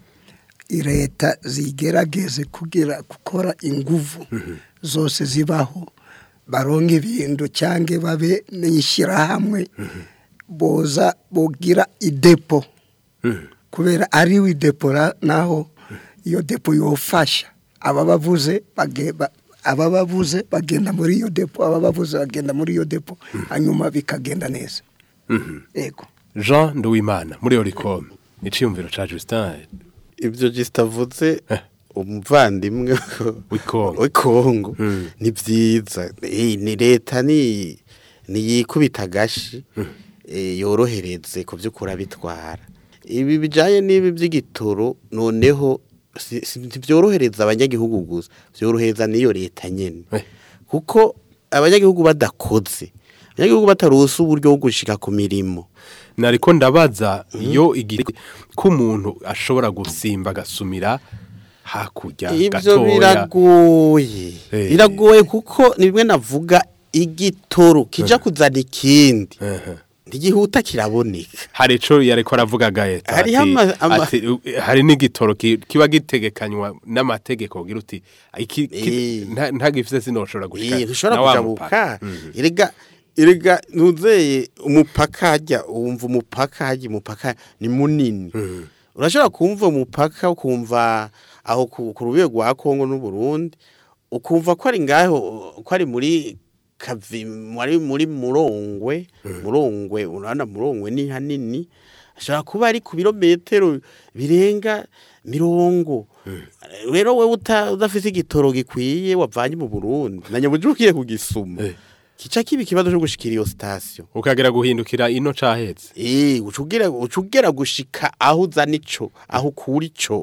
D: leta zigerageze kugira gukora inguvu zose zibaho baronke ibintu cyangwa babe n'ishyirahamwe boza bogira idepo kubera ari idepora naho iyo depo yofasha aba bavuze bage- ba- aba bavuze bagenda muri iyo depo aba bavuze bagenda muri iyo depo hanyuma bikagenda neza yego
B: Jean Nduwimana muri Oricom iciyumviro ca Justin
E: ibyo gisitavuze umuvandimwe
B: W'ikongo.
E: w'ikongo
B: Mm.
E: ni byiza Eh, ni leta ni niyikubita agashi eh, yorohereze ku by'ukuri abitwara ibi bijyanye n'ibi by'igitoro noneho si- si- ntibyorohereza abanyagihugu gusa byorohereza n'iyo leta nyine
B: Eh.
E: kuko abanyagihugu badakoze abanyagihugu batarusa uburyo bwo gushika ku mirimo
B: nariko ndabaza iyo igihe ko umuntu ashobora gusimba agasumira hakurya
E: ibyo
B: gatoya
E: biragoye
B: Eh.
E: biragoye kuko ni bimwe navuga igitoro kija kuzana ikindi
B: Ehe.
E: ntigihuta kiraboneka
B: hari ico yariko aravuga gaeta
E: Hariho
B: ati-
E: ama- ama-
B: ati, u- hari n'igitoro ki- kiba gitegekanywa n'amategeko ugira uti iki ki-
E: Eh.
B: nta- ntagifise sinoshobora gushika
E: Eh, ntushobora
B: na wa
E: kujabuka
B: mupaka. Mhm.
E: erega erega ntuzeye umupaka hajya wumva umupaka hajya umupaka ni munini urashobora kumva umupaka ukumva aho ku ku rubibe rwa Kongo n'u Burundi ukumva ko ari ngaho ko ari muri kavi muri muri murongwe murongwe urana murongwe ni hanini ashobora kuba ari ku birometero birenga mirongo rero wewe uta- udafise igitoro gikwiye wavanye mu Burundi na nyabuji ugiye kugisuma
B: Eh.
E: kica kiba ikibazo cyo gushikira iyo station
B: ukagera guhindukira ino cahetse
E: Eh, ucugera ucugera gushika aho uzana ico aho ukura ico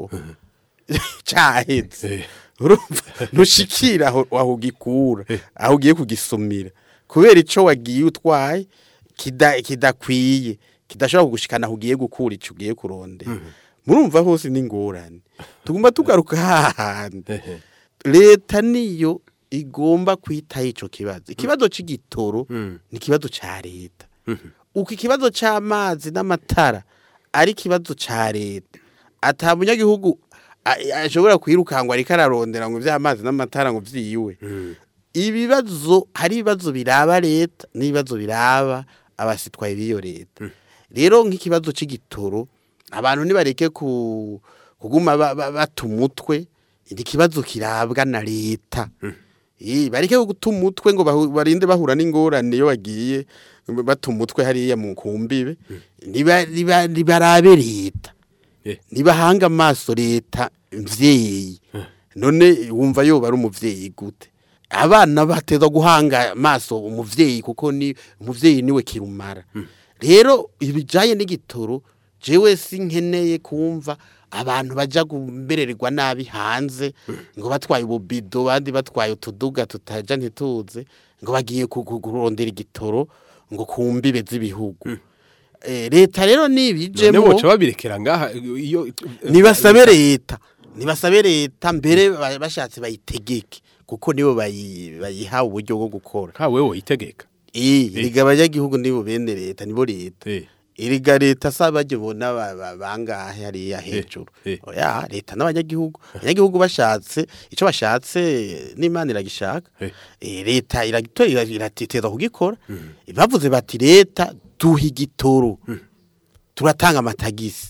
E: cahetse
B: Eh.
E: urumva ntushikira aho aho ugikura aho ugiye kugisumira kubera ico wagiye utwaye kida kidakwiye kidashobora kugushikana aho ugiye gukura ico ugiye kurondera murumva hose ni ingorane tugomba tugaruka hahandi
B: Ehe.
E: leta niyo igomba kwitaho ico kibazo ikibazo c'igitoro
B: Mm.
E: ni ikibazo ca leta uko ikibazo c'amazi n'amatara ari ikibazo ca leta ata munyagihugu a- ashobora kwirukangwa ariko ararondera ngo ivy'amazi n'amatara ngo vyiwe ibibazo hari ibibazo biraba leta n'ibibazo biraba abasitwaye b'iyo leta rero nk'ikibazo c'igitoro abantu nibareke ku kuguma ba- ba- bata umutwe ni ikibazo kirabwa na leta Eh, bareke guta umutwe ngo bahu- barinde bahura n'ingorane iyo bagiye bata umutwe hariya mu kumbibe niba niba nibarabe leta
B: Eh.
E: nibahanga amaso leta mvyeyi none wumva yoba ari umuvyeyi gute abana bateza guhanga amaso umuvyeyi kuko ni umuvyeyi niwe kirumara rero ibijaye n'igitoro jewe sinkeneye kumva abantu baja gumererwa nabi hanze ngo batwaye ububido bandi batwaye utuduga tutaja ntituze ngo bagiye ku- ku- kurondera igitoro ngo kumbibe z'ibihugu Eh, leta rero
B: none
E: nibijemo
B: boca babirekera ngaha iyo
E: nibasabe leta nibasabe leta mbere ba- bashatse bayitegeke kuko nibo bayi- bayihawe uburyo bwo gukora
B: ka wewe itegeka
E: eh riga abanyagihugu nibo bene leta nibo leta
B: Eh.
E: iriga leta saba bona bangahe hariya hejuru
B: eh.
E: oya leta n'abanyagihugu abanyagihugu bashatse ico bashatse n'imana iragishaka
B: Eh.
E: Eh, leta iragitora iratiteza kugikora bavuze bati leta duha igitoro turatanga amatagisi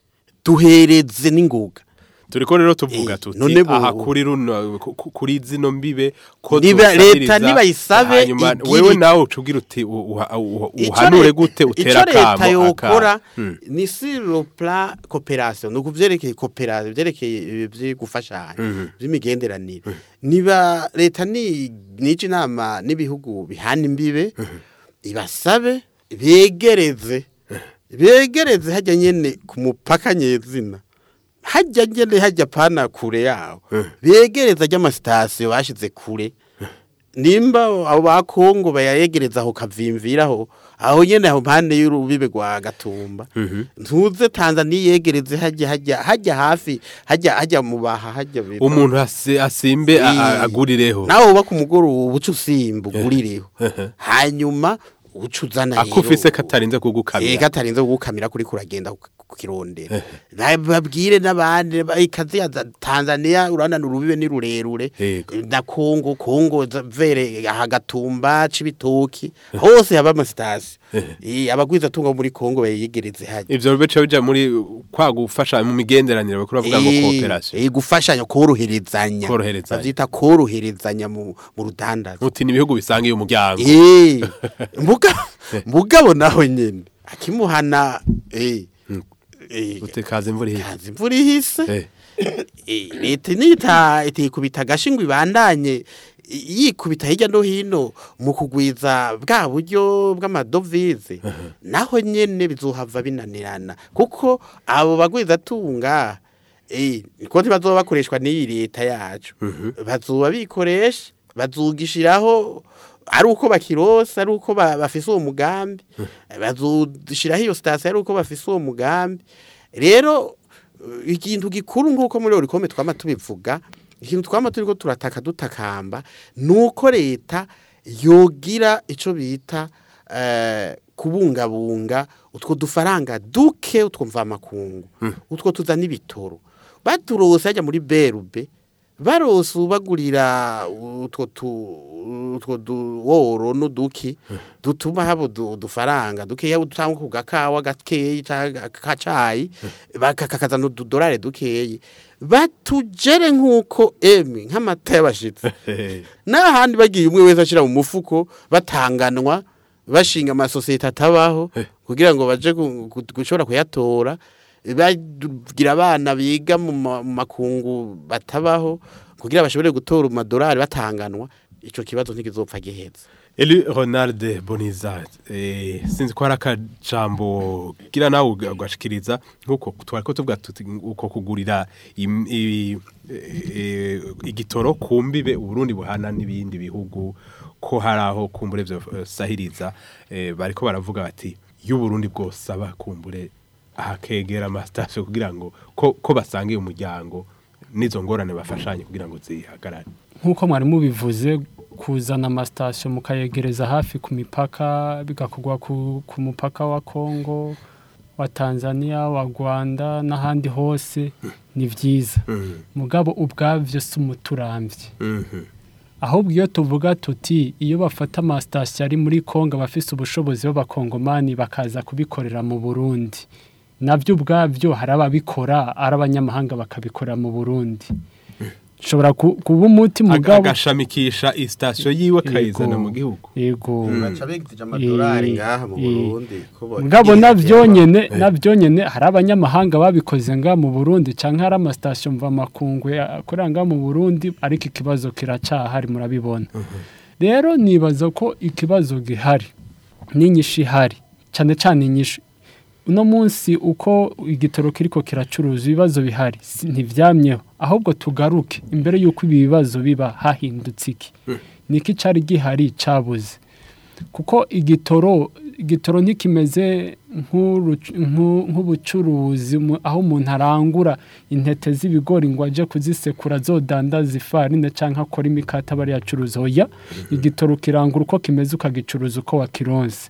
E: duhereze n'ingoga
B: turiko rero tuvuga
E: Eh,
B: tuti
E: none bo-
B: aha kuri runo ku- ku- kuri zino mbibe ko
E: Niba-
B: zosahiriza,
E: leta nibayisabe
B: hanyuma
E: igire-
B: wewe nawe ucugira uti u- uha- u-
E: Ico
B: uhanure
E: le-
B: gute utera
E: ico leta
B: kamo
E: yokora
B: aka- Mm.
E: ni sur le plan coopération nuko vyerekeye coopération vyerekeye byo gufashanya by'imigenderanire niba leta ni nije inama n'ibihugu bihana imbibe ibasabe begereze begereze hajya nyene ku mupaka nyezina hajya nyene hajya pana kure yaho begereza ry'amasitasiyo bashize kure nimba abo ba Kongo bayayegereza aho kavimviraho aho nyene aho mpande y'urubibe rwa Gatumba ntuze Tanzania yegereze hajya hajya hajya hafi hajya hajya mubaha hajya bita-
B: umuntu ase- asimbe a- a-
E: Eh,
B: agurireho
E: nawe uba ku mugoroba uca usimba ugurireho hanyuma uca uzana
B: akufise katarinze kugukamira
E: Ega atarinze kugukamira kuri kuragenda kukirondera babwire n'abandi ba- ikazi ya za- Tanzania urana urubibe ni rurerure
B: Yego.
E: na Kongo Kongo za- vere hagatumba cibitoki hose haba amasitasi eh abagwiza tunga muri Kongo bayegereze haje
B: ivyo bice bija muri kwa gufasha mu migenderanire bakuru bavuga ngo
E: Eh,
B: cooperation
E: eh gufashanya koroherezanya
B: Koroherezanya.
E: bavyita koroherezanya mu mu rudandaza
B: muti ni ibihugu bisangiye umuryango
E: Eh, mbuga mbugabo naho nyene akimuhana eh eh
B: utekaza imvura ihise
E: kazi imvura ihise
B: Eh.
E: Eh, leta nita itikubita agashingwa ibandanye i- yikubita hirya no hino mu kugwiza bwa buryo bw'amadovize naho nyene bizohava binanirana kuko abo bagwiza tunga eh ko ntibazoba bakoreshwa n'iyi leta yacu bazoba bikoresha bazugishiraho ari uko bakirosa ari uko ba- bafise uwo mugambi bazoshiraho iyo sitasiyo ari uko bafise uwo mugambi rero eh, ikintu gikuru nk'uko muri orikome twama tubivuga ikintu twama turiko turataka dutakamba nuko leta yogira ico bita eh, kubungabunga utwo dufaranga duke utwo mvamakungu utwo tuzana ibitoro baturose hajya muri berube barose ubagurira utwo tu- utwo duworo n'uduki dutuma haba udu- udufaranga dukeya utanga ku gakawa gakeyi canke kacayi bakakazana ududorare dukeyi batujere nk'uko emi nk'amata y'abashitsi n'ahandi bagiye umwe wese ashira mu mufuko batanganwa bashinga amasosiyete atabaho kugira ngo baje gu- gu- gushobora kuyatora bagira abana biga mu ma- mu makungu batabaho kugira bashobore gutora amadolari batanganwa ico kibazo ntikizopfa giheza
B: Eli Ronald Boniza eh, sinzi ko hari akajambo gira nawe uga- ugashikiriza nkuko twariko tuvuga tuti uko kugurira im- i- eh, igitoro kumbibe Uburundi buhana n'ibindi bihugu ko hari aho kumbure vyo eh, sahiriza eh, bariko baravuga bati y'Uburundi bwose aba kumbure ahakegera amasitasiyo kugira ngo ko, ko basangiye umuryango n'izo ngorane bafashanye kugira ngo zihagarare
F: nk'uko mwari mubivuze kuzana amasitasiyo mukayegereza hafi ku mipaka bigakorwa ku, ku mupaka wa kongo wa tanzania wa rwanda n'ahandi hose ni byiza mugabo ubwabyo si umuturambye ahubwo iyo tuvuga tuti iyo bafata amasitasiyo ari muri kongo abafise ubushobozi b'abakongomani bakaza kubikorera mu burundi nabyo ubwabyo hari ababikora ari abanyamahanga bakabikora mu burundi ushobora ku- kuba umuti
B: Aga-
F: mugabo
B: agashamikisha isitasiyo yiwe akayizana
F: Yego.
B: mu gihugu
F: yego
E: baca bigije amadolari
F: Eh,
E: ngaha mu
F: eh.
E: Burundi ko bo-
F: mugabo navyo nyene navyo nyene hari abanyamahanga babikoze nga mu Burundi canke hari amasitasiyo mva makungu akorera nga mu Burundi ariko ikibazo kiracahari murabibona rero nibaza ko ikibazo gihari n'inyishu ihari cyane cyane inyishu uno munsi uko igitoro kiriko kiracuruza ibibazo bihari si- ntivyamyeho ahubwo tugaruke imbere y'uko ibi bibazo biba hahindutse iki niki cari gihari cabuze kuko igitoro igitoro ntikimeze nk'uru- nk'u- nk'ubucuruzi mu- aho umuntu arangura intete z'ibigori ngo aje kuzisekura zodandaza ifarine cyangwa akora imikate aba ari yacuruza oya igitoro kirangura uko kimeze ukagicuruza uko wakironse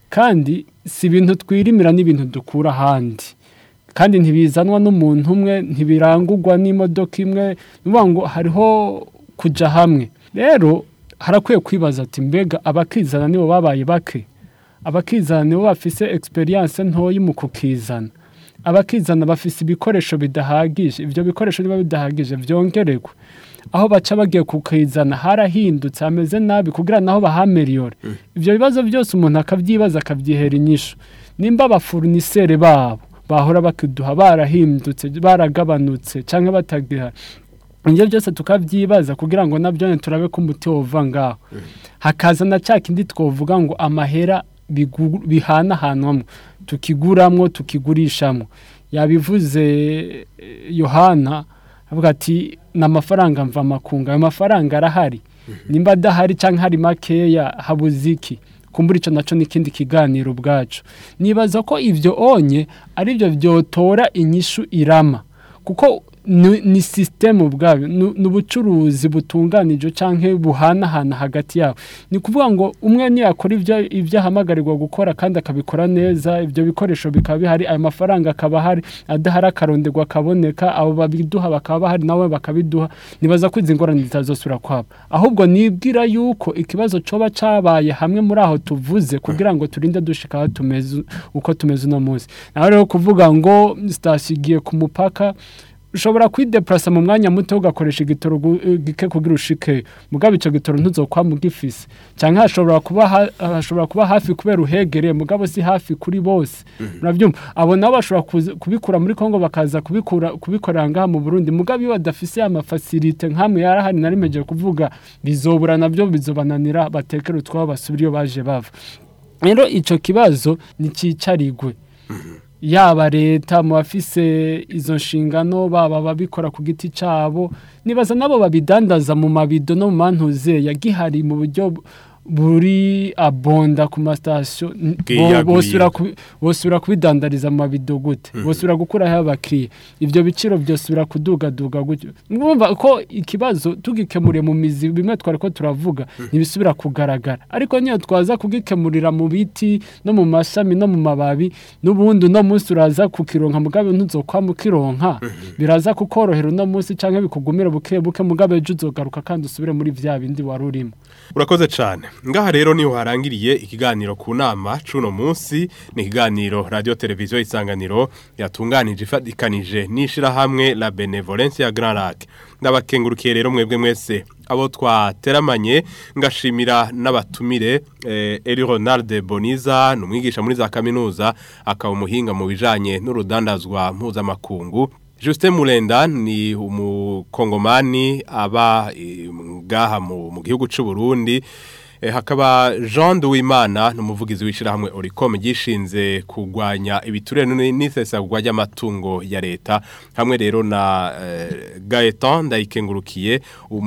F: kandi si ibintu twirimira n'ibintu dukura ahandi kandi ntibizanwa n'umuntu umwe ntibirangurwa n'imodoka imwe ni ukuvuga ngo hariho kujya hamwe rero harakwiye kwibaza ati mbega abakizana nibo babaye bake abakizana nibo bafise experience ntoyi mu kukizana abakizana bafise ibikoresho bidahagije ibyo bikoresho niba bidahagije byongererwe aho baca bagiye kukizana harahindutse hameze nabi kugira naho bahameriyore ibyo bibazo byose umuntu akabyibaza akabyihera inyishu nimba abafurunisere babo bahora bakiduha barahindutse baragabanutse cyangwa batagira ibyo byose tukabyibaza kugira ngo nabyo turabe ko umuti wova ngaho hakaza na cya kindi twavuga ngo amahera bigu- bihanahanwamo tukiguramwo tukigurishamo yabivuze eh, yohana avuga ati ni amafaranga mva makunga ayo mafaranga arahari nimba adahari cyangwa hari makeya habuze iki kumbura icyo nacyo n'ikindi kiganiro ubwacu nibaza ko ibyo onye ari byo byotora inyishu irama kuko ni ni sisiteme ubwayo ni ni ubucuruzi butunganije cyangwa buhanahana hagati yabo ni ukuvuga ngo umwe niyakora ibyo ibyo ahamagarirwa gukora kandi akabikora neza ibyo bikoresho bikaba bihari ayo mafaranga akaba ahari adahari akaronderwa akaboneka abo babiduha bakaba bahari nawe bakabiduha nibaza ko izi ngorane zitazosubira kwabo ahubwo nibwira yuko ikibazo coba cabaye hamwe muri aho tuvuze kugira ngo turinde dushika aho tumeze uko tumeze uno munsi naho rero kuvuga ngo sitasiyo igiye ku mupaka ushobora kwideplasa mu mwanya muto ugakoresha igitoro gu- gike kugira ushike mugabo icyo gitoro ntuzokwama ugifise cyangwa hashobora kuba ha- hashobora kuba hafi kubera uhegereye mugabo si hafi kuri bose murabyumva abo nabo bashobora kuza- kubikura muri Kongo bakaza kubikura kubikorera ngaha mu Burundi mugabo iyo badafise amafasilite nk'amwe yarahari narimeje kuvuga bizobura nabyo bizobananira batekere utwabo basubire iyo baje bava rero icyo kibazo ntikicarigwe yaba leta mu bafise izo nshingano baba ababikora ku giti cyabo nibaza nabo babidandaza mu mabido no mu mantuze yagihari mu buryo bu- buri abonda ku masitasiyo n- bo-
B: Bwiyaguriye.
F: bosubira kubi- bosubira kubidandariza mu mabido gute bosubira gukuraho abakiriya ibyo biciro byosubira kudugaduga gutyo mwumva ko ikibazo tugikemuriye mu mizi bimwe twari ko turavuga ntibisubira kugaragara ariko niyo twaza kugikemurira mu biti no mu mashami no mu mababi n'ubundi uno munsi uraza kukironka mugabe ntuzokwama ukironka biraza kukorohera uno munsi cyangwa bikugumira buke buke mugabe ejo uzogaruka kandi usubire muri vya bindi wari urimo
B: urakoze cyane ngaha rero niho harangiriye ikiganiro ku nama cuno munsi ni ikiganiro radio televiziyo isanganiro yatunganije ifatikanije n'ishirahamwe la benevolence ya Grand Lac ndabakengurukiye rero mwebwe mwese abo twateramanye ngashimira n'abatumire eh, Eli Ronald Boniza ni umwigisha muri za kaminuza akaba umuhinga mu bijanye n'urudandazwa mpuzamakungu Justin Mulenda ni umukongomani aba eh, ngaha mu mu gihugu cy'u Burundi Eh, hakaba Jean Duwimana numuvugizi wishirahamwe Oricom gishinze kugwanya ibiturire n'isesagwa ry'amatungo ya leta hamwe rero na eh, Gaetan ndayikengurukiye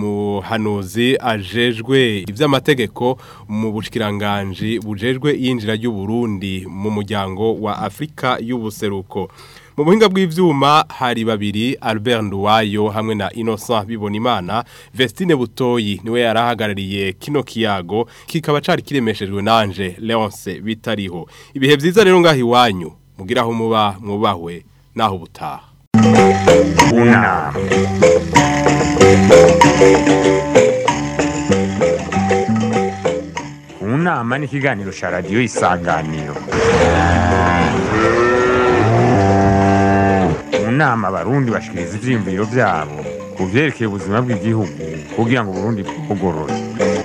B: umuhanuzi ajejwe ivy'amategeko mu bushikiranganje bujejwe yinjira ry'u Burundi mu muryango wa Afrika y'ubuseruko mu buhinga bw'ivyuma hari babiri Albert Nduwayo hamwe na Innocent Bibonimana Vestine Butoyi niwe yarahagarariye kino kiyago kikaba cari kiremeshejwe nanje Leonce bitariho ibihe vyiza rero ngaho iwanyu mugiraho muba mwubahwe naho butaha
A: Una. Unama ni ikiganiro cya radiyo isanganiro mu nama abarundi bashikiriza ivyiyumviro vyabo ku vyerekeye ubuzima bw'igihugu kugira ngo uburundi bugorore